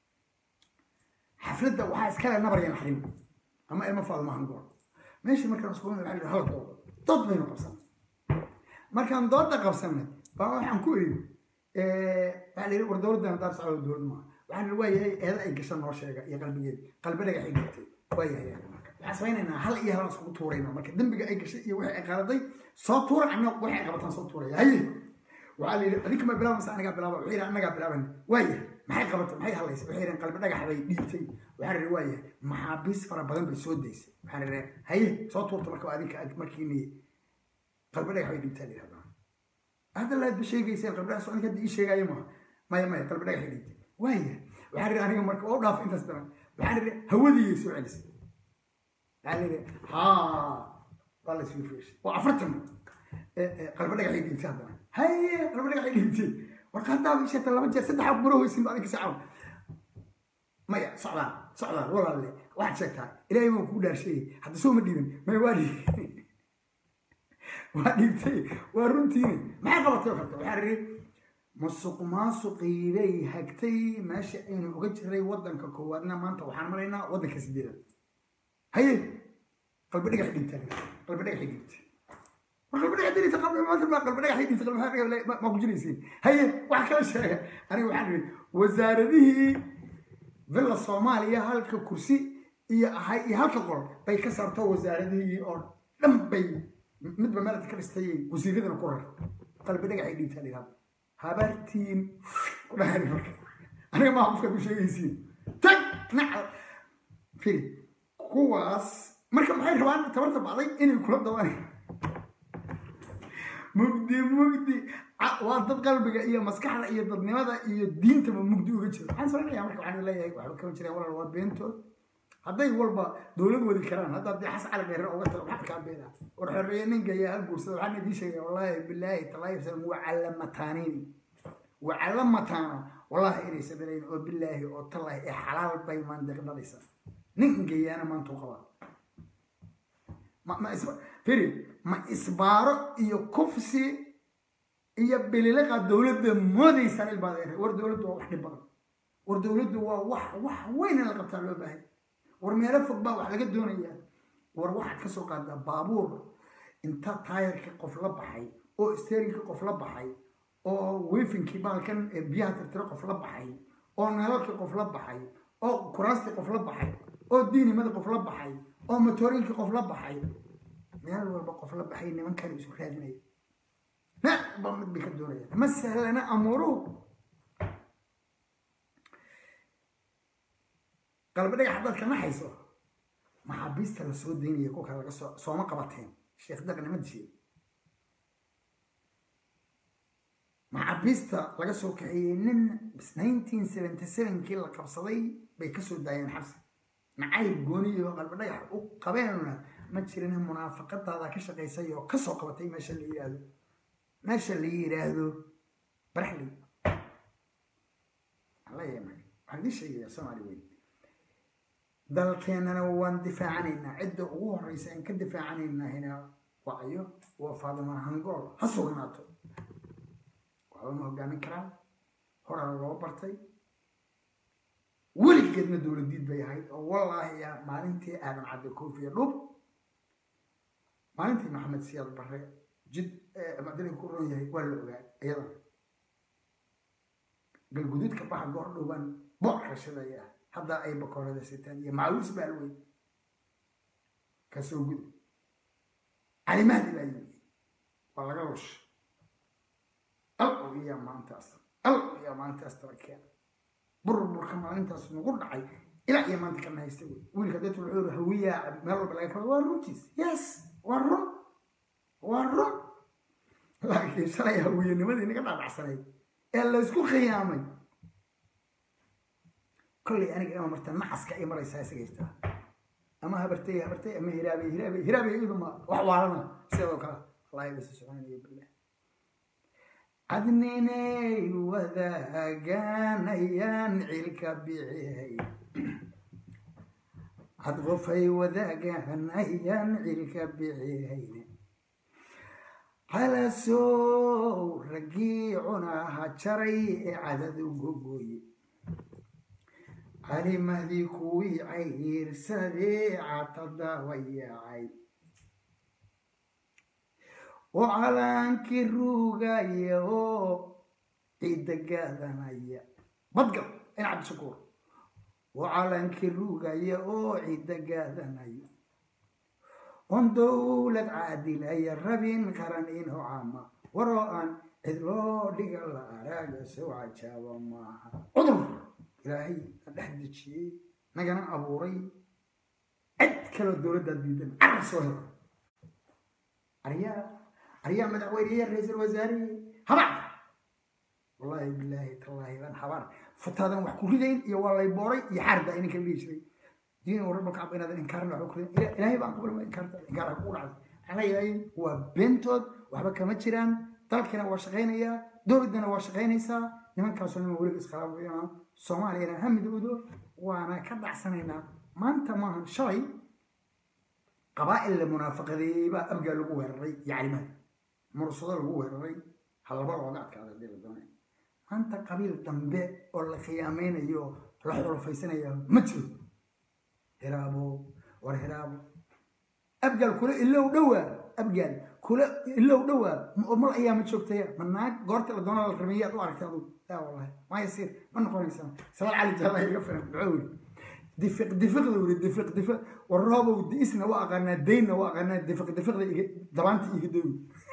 xafladda waxaa iskale nabar iyo naxrin ama ilma faado maahan goor meeshii markaan iskugu nimid waxaa hal dooda dood baynu qabsanay markaan dooda qabsanay baa waxaan ku iri waxaa la yidhi war dowladdan haddaad socdo dowlad maaha waxaan waa yahay eeda ay gasha noo sheega iyo qalbigeeda qalbi dhagax ay gabtay waa yahay waxaan samaynaynaa hal iyo halaan iskugu tuurayna marka dembiga ay gashay iyo wixii ay qaadaday soo tuura anna waxay qabataan soo tuuraya haye waxaa la yidhi adinka ma bilaaba mase anagaa bilaaba waxay yidhi annagaa bilaaban waaya maxay qabatay maxay hadlaysa waxay yidhahan qalbi dhagax bay dhiibtay waxaa la yidhi waaya maxaabiis fara badan bay soo daysay waxaa la yidhi haye soo tuurta marka adinka markiini qalbi dhagax bay dhiibtaa la yidhahdaa hadda laad ba sheegayseen qalbi dhagax soo adinka hadda ii sheegaayo maaha maya maya qalbi dhagax ay dhiibtay waaya waxaa la yidhi aniga marka waa u dhaaf intaas daran waxaa la yidhi hawadiyay soo celisay waxaa la yidhi haa waa la isuu feeshay waa afartan qalbi dhagax ay dhiibtay haddana haye qalbi dhagax ay dhiibtay warka haddaaba isheeta laba jeer saddex aq maro hoysin ba adinka sacab maya socdaal socdaal walaalle waxaad sheegtaa ilaahay baan kuu dhaarsheeyey hadda soo ma dhiibin maya waa dhiibay waa dhiibtay waa runtiini maxay qabatay oo karta waxaa ridhi musuq maasuqii bay hagtay meesha aynu uga jiray waddanka koowaadna maanta waxaan maraynaa waddanka sideedaad haye qalbi dhagax dhiibtaa qalbi dhagax dhiibtay war qalbi dhagax dirita qalbi maanta ma qalbi dhagax dhiibtay qalbi dhagax ma ku jiraysiin haye wax kala sheega aniga waxaan ridhi wasaaradihii villa soomaaliya halka kursi iyo ahay iyo halka qol bay ka saarto wasaaradihii oo dhan bay midba meelad ka dhistay wasiiradana ku rar qalbi dhagax ay dhiibtaa la yidhahda habaartiin ku dhahani marka aniga maa qofkaad u sheegaysiin tag nacal firi kuwaas marka maxay rabaan tabarta bacday inay kula dawaan mugdi mugdi waa dad qalbiga iyo maskaxda iyo dadnimada iyo diintaba mugdi uga jiro waxaan samaynayaa marka waxaan leeyahay waxba kama jiraan walaal waa beentood hadday walba dowlad wadi karaan hadda haddii xas cali dheere uga tago maxaa kaa beena war xoreeye ninka ayaa hal guursada waxaan idiin sheegaya wallaahi bilaahi talaahi salam wacalla mataaniin wacalla mataano wallaahi inaysa dhalayn oo bilaahi oo talaahi ee xalaal bay maandeeq dhalaysa nin ingeeyaana maanta u qabaa ma isba firi ma isbaaro iyo kufsi iyo bililaqa dowladda moodaysaan ilbaad war dowladdu waa wax dhib badan war dowladdu waa wax wax weyn in la qabtaa loo baahay war meelo fog baa wax laga doonayaa war waxaad ka soo qaadaa baabuur inta taayarkii qof la baxay oo steerinkii qof la baxay oo weefinkii baalkan biyaha tirtiro qof la baxay oo nalalkii qof la baxay oo kuraastii qof la baxay oo diinimada qof la baxay oo matoorinkii qof la baxay meel walba qof la baxay nimankan isu raadinaya ba mid bay ka doonayaan ma sahlana amuuruhu qalbi dhagax haddaad ka naxayso maxaabiista la soo daynaya kolka laga soo sooma qabateen sheekh daqnima dishe maxaabiista laga soo kaxeeyey nin nineteen seventy sevenkii la qabsaday bay kasoo daayeen xabsi nacayb gooniyo qalbi dhagax u qabeenuna ma jirin munaafaqadaada ka shaqaysay oo kasoo qabatay meesha la yidhaahdo meesha la yidhaahdo baraxley waxaan idin sheegayaa soomaali weyn dalkeennana waan difaacanaynaa cidda ugu horeysa aan ka difaacanaynahina wacyo waa faadima hangool ha sugnaato waxba ma hogaamin karaan horaa loo bartay weligeedna dowladiid bay ahayd oo wallaahi ya maalintii aadan cadde koofiya dhub maalintii maxamed siyaad barre jid macdalay ku ron yahay waa la ogaa iyadan galguduudka baxa goor dhowbaan boor rashadaya hadda ay bakoorada sitaan iyo macawiis baa alweyn kasoo guda calimaadi baa yimi waa laga lush al iyaa maantaas al iyaa maantaas tala keena burburka maalintaas nagu dhacay ilaa iyo maanta kana haysta wey wiilka dadku wuxuu yiri hawiyaa meel walba laga kaba waa runtiis yes waa run waa run laakiin shalay hawiyanimadii naga dhaadhacsanayd ee laysku khiyaamay kollay aniga ima marta nacaska ay maraysaa isaga jirtaa ama habartay habartay ama hiraabay hiraabay hiraabay iduma wax waalana sidoo kale wallahi basi soconayo billah cadninay wadaaganayaan cilka bicihay cad qofay wadaaganayaan cilka bicihayne calasow raggii cunaha jaray ee cadad u gogooye calimadii kuwii cayirsadee catadawayaacay oo calaankii ruugaya oo ciidda gaadanaya badgal in cabdishakuur oo calaankii ruugaya oo ciidda gaadanaya on dowlad caadilaya rabin qaran inuu caama waroo aan cid loo dhiga la araaga sow cajaaba maaha cudur ilaahay na dhex dejiyey nagana abuuray cid kaloo dowladdaa diidan carar soo helo aryaa aryaa madaxweyneya ra-iisul wasaarihi habaar wallaahi bilaahi tallaahi baan habaar futaadan wax ku ridayn iyo waa lay booray iyo xaarda ininka dhihi jiray diin warba kacba inaadan inkaarna waxba ku ridayn ilaahay baan qabalma inkaarta inkaar ha kugu dhacday waxaan leeyahay waa beentood waxba kama jiraan dalkina waa shaqaynayaa dowladdana waa shaqaynaysaa nimankaasoo nima weliba iskhilaafayana soomaaliyana ha midoodo waana ka dhacsanaynaa maanta maahan shalay qabaa'il la munaafaqadeeyey baa abgaa lagu weeraray iyo calimaad mursado lagu weeraray halaba looga adkaada hadii la doonay maanta qabiil dambe oo la khiyaamaynayo la xulufaysanayo ma jiro hiraabo war hiraabo abgaal kula ilow dhowaa abgaal kula ilow dhowaa mal ayaa ma joogtaya ma naag goorta la doona la rameeyaad u aragtay adugu yaa wallahi ma yasiir ma noqonaysaa sabal cali jalla iga filan muxuu yiri difiq difiqda wuri difiq difiq war roobow diisna waa aqaanaa daynna waa aqaanaa difiq difiqda iga dabaanta iga dawi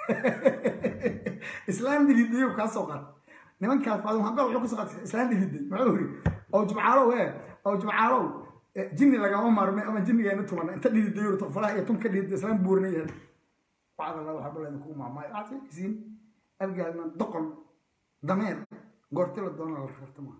islaan dilidayo kaa soo qaad nimankaas faadum hagol wuxuu kasoo qaatay islaan diliday muxuu yiri oo jubcaalow ee oo jubcaalow jinni lagama maarmay ama jinnigeena tuman inta dhilidayo tafalaha iyo tum ka dhiliday islaan buurna yahay wacd allah waxaa balan kugu maamaayo aad isiin abgaalna doqon dameer goorti la doona la rarta maaha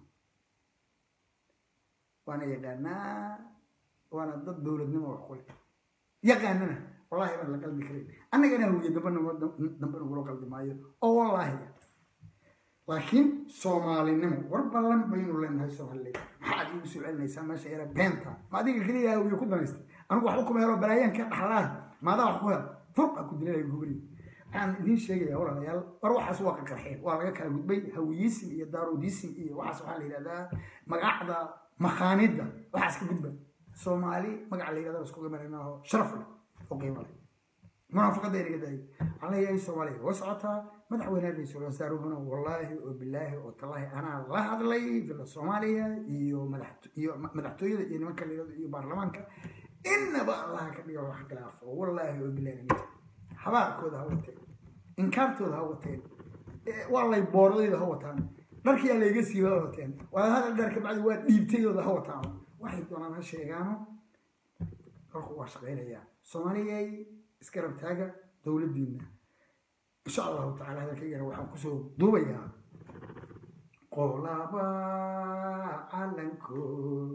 waana yaqaanaa waana dad dowladnimo wax kule yaqaanana wallahi baan la qalbi karin annagana hawiye dambe dambe nagula qalbi maayo oo wallaahi laakiin soomaalinimo war ballan baynu leenahay soomaaliyeed maxaad igu soo celinaysaa meesha yara beenta ma adiga keliya hawiye ku danaystay anigu waxba kuma helo balaayaanka dhaxlaaha maadaa wax ku hel furqa ku dilay gubri waxaan idiin sheegayaa walaalayaal war waxaas waa qakarxeen waa laga kala gudbay hawiyisim iyo daarudisim iyo waxaas waxaa la yidhahdaa magacda makhaanidda waxaas ka gudba soomaali magaca la yidhahda iskuga maraynaho sharaf leh oo qiimo leh munaafaqada inaga daayay waxaan leeyahay soomaaliya way socotaa madaxweyne ra-iisul wasaaruhuna wallaahi oo bilaahi oo tallaahi anaa la hadlay villa soomaaliya iyo iyo madaxtooyada iyo nimanka la yidhahdo iyo baarlamaanka inaba allaha ka dhiga wax khilaafo wallaahi oo bilaahi habaarkooda ha wateen inkaartooda ha wateen waa lay boordayda ha wataan dharkiyaa layga siiba ha wateen waa hadal dheer kabacdi waa dhiibtayooda ha wataan waxay doonaan ha sheegaano dalku waa shaqaynayaa soomaaliyay iska rabtaaga dowladdiina insha allahu tacala hadalkaygana waxaan kusoo duubayaa qolaba calankood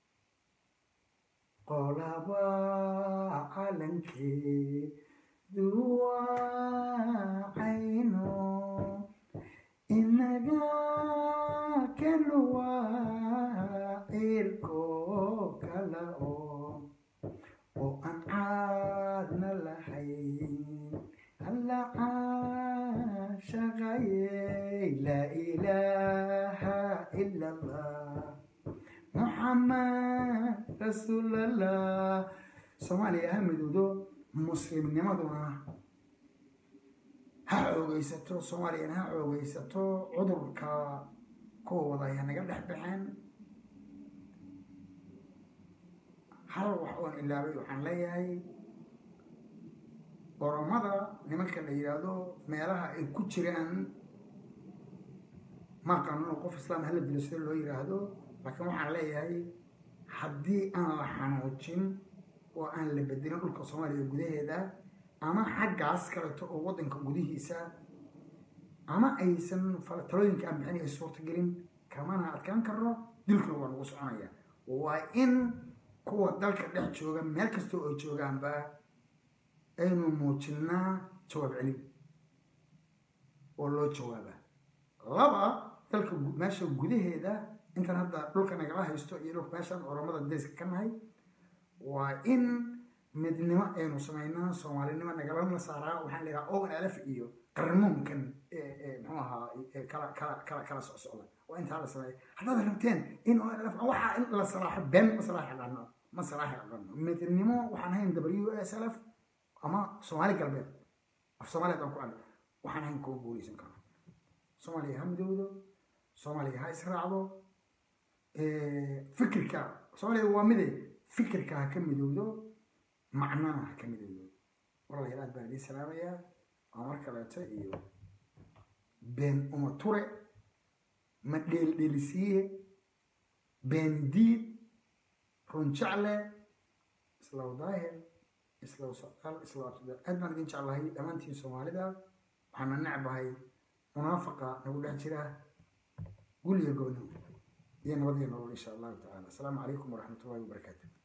qolaba calankee duwacayno inaga kanuwa cirko kala oo oo aan caadna lahayn alla caashaqayey laa ilaaha ila allah muxamed rasuulallah soomaaliya ha midoodo muslimnimaduna ha xoogeysato soomaaliyana ha xoogeysato cudurka kuwa wadaya naga dhex baxeen hal wax oon ilaabay waxaan leeyahay oromada nimanka la yidhaahdo meelaha ay ku jiraan ma qanuno qof islaam hala dilo sida loo yidhaahdo laakiin waxaan leeyahay haddii aan la xanuujin oo aan la bedelin dhulka soomaaliya gudaheeda ama xaggaas kaleto oo waddanka gudihiisa ama aysan talooyinka aan bixin ay suurtagelin kamana adkaan karno dilkuna waa nagu soconaya waa in kuwa dalka dhex jooga meel kasta oo joogaanba aynu muujinaa jawaab celin oo loo jawaaba laba dalka meesha gudaheeda intan hadda dhulka nagala haysto iyo dhulka meeshan oromada deeska ka nahay waa in midnimo aynu samaynaa soomaalinimo nagalana saaraa waxaan leeyahaa ogan alaf iyo qarnuunkan muxuu ahaa kala kala kala kala socsocda waa intaa la sameeya haddaad rabteen in ogan alaf waxaa in la salaaxo been ma salaaxi aqaano ma salaaxi aqaano midnimo waxaan hayn w s l f ama soomaali galbeed af soomaaliya aan ku arag waxaan hayn kuwa guuleysan karo soomaaliya ha midowdo soomaaliya ha israacdo fikirka soomaaliya waa mide fikirka ha ka midowdo macnana ha ka midowdo walaalayaal aad baan idiin salaamayaa waa mar kaleeto iyo been uma ture ma dheeldheelisiiye been diid runjecle islaw daahir islaw socdaal islaw abtidaal aad baan idin jeclahay dhammaantiin soomaalida waxaana necbahay munaafaqa nagu dhex jira gul iyo gooni iyo nabad iyo nolol insha allahu tacala asalaamu calaykum waraxmat ullahi wabarakaatu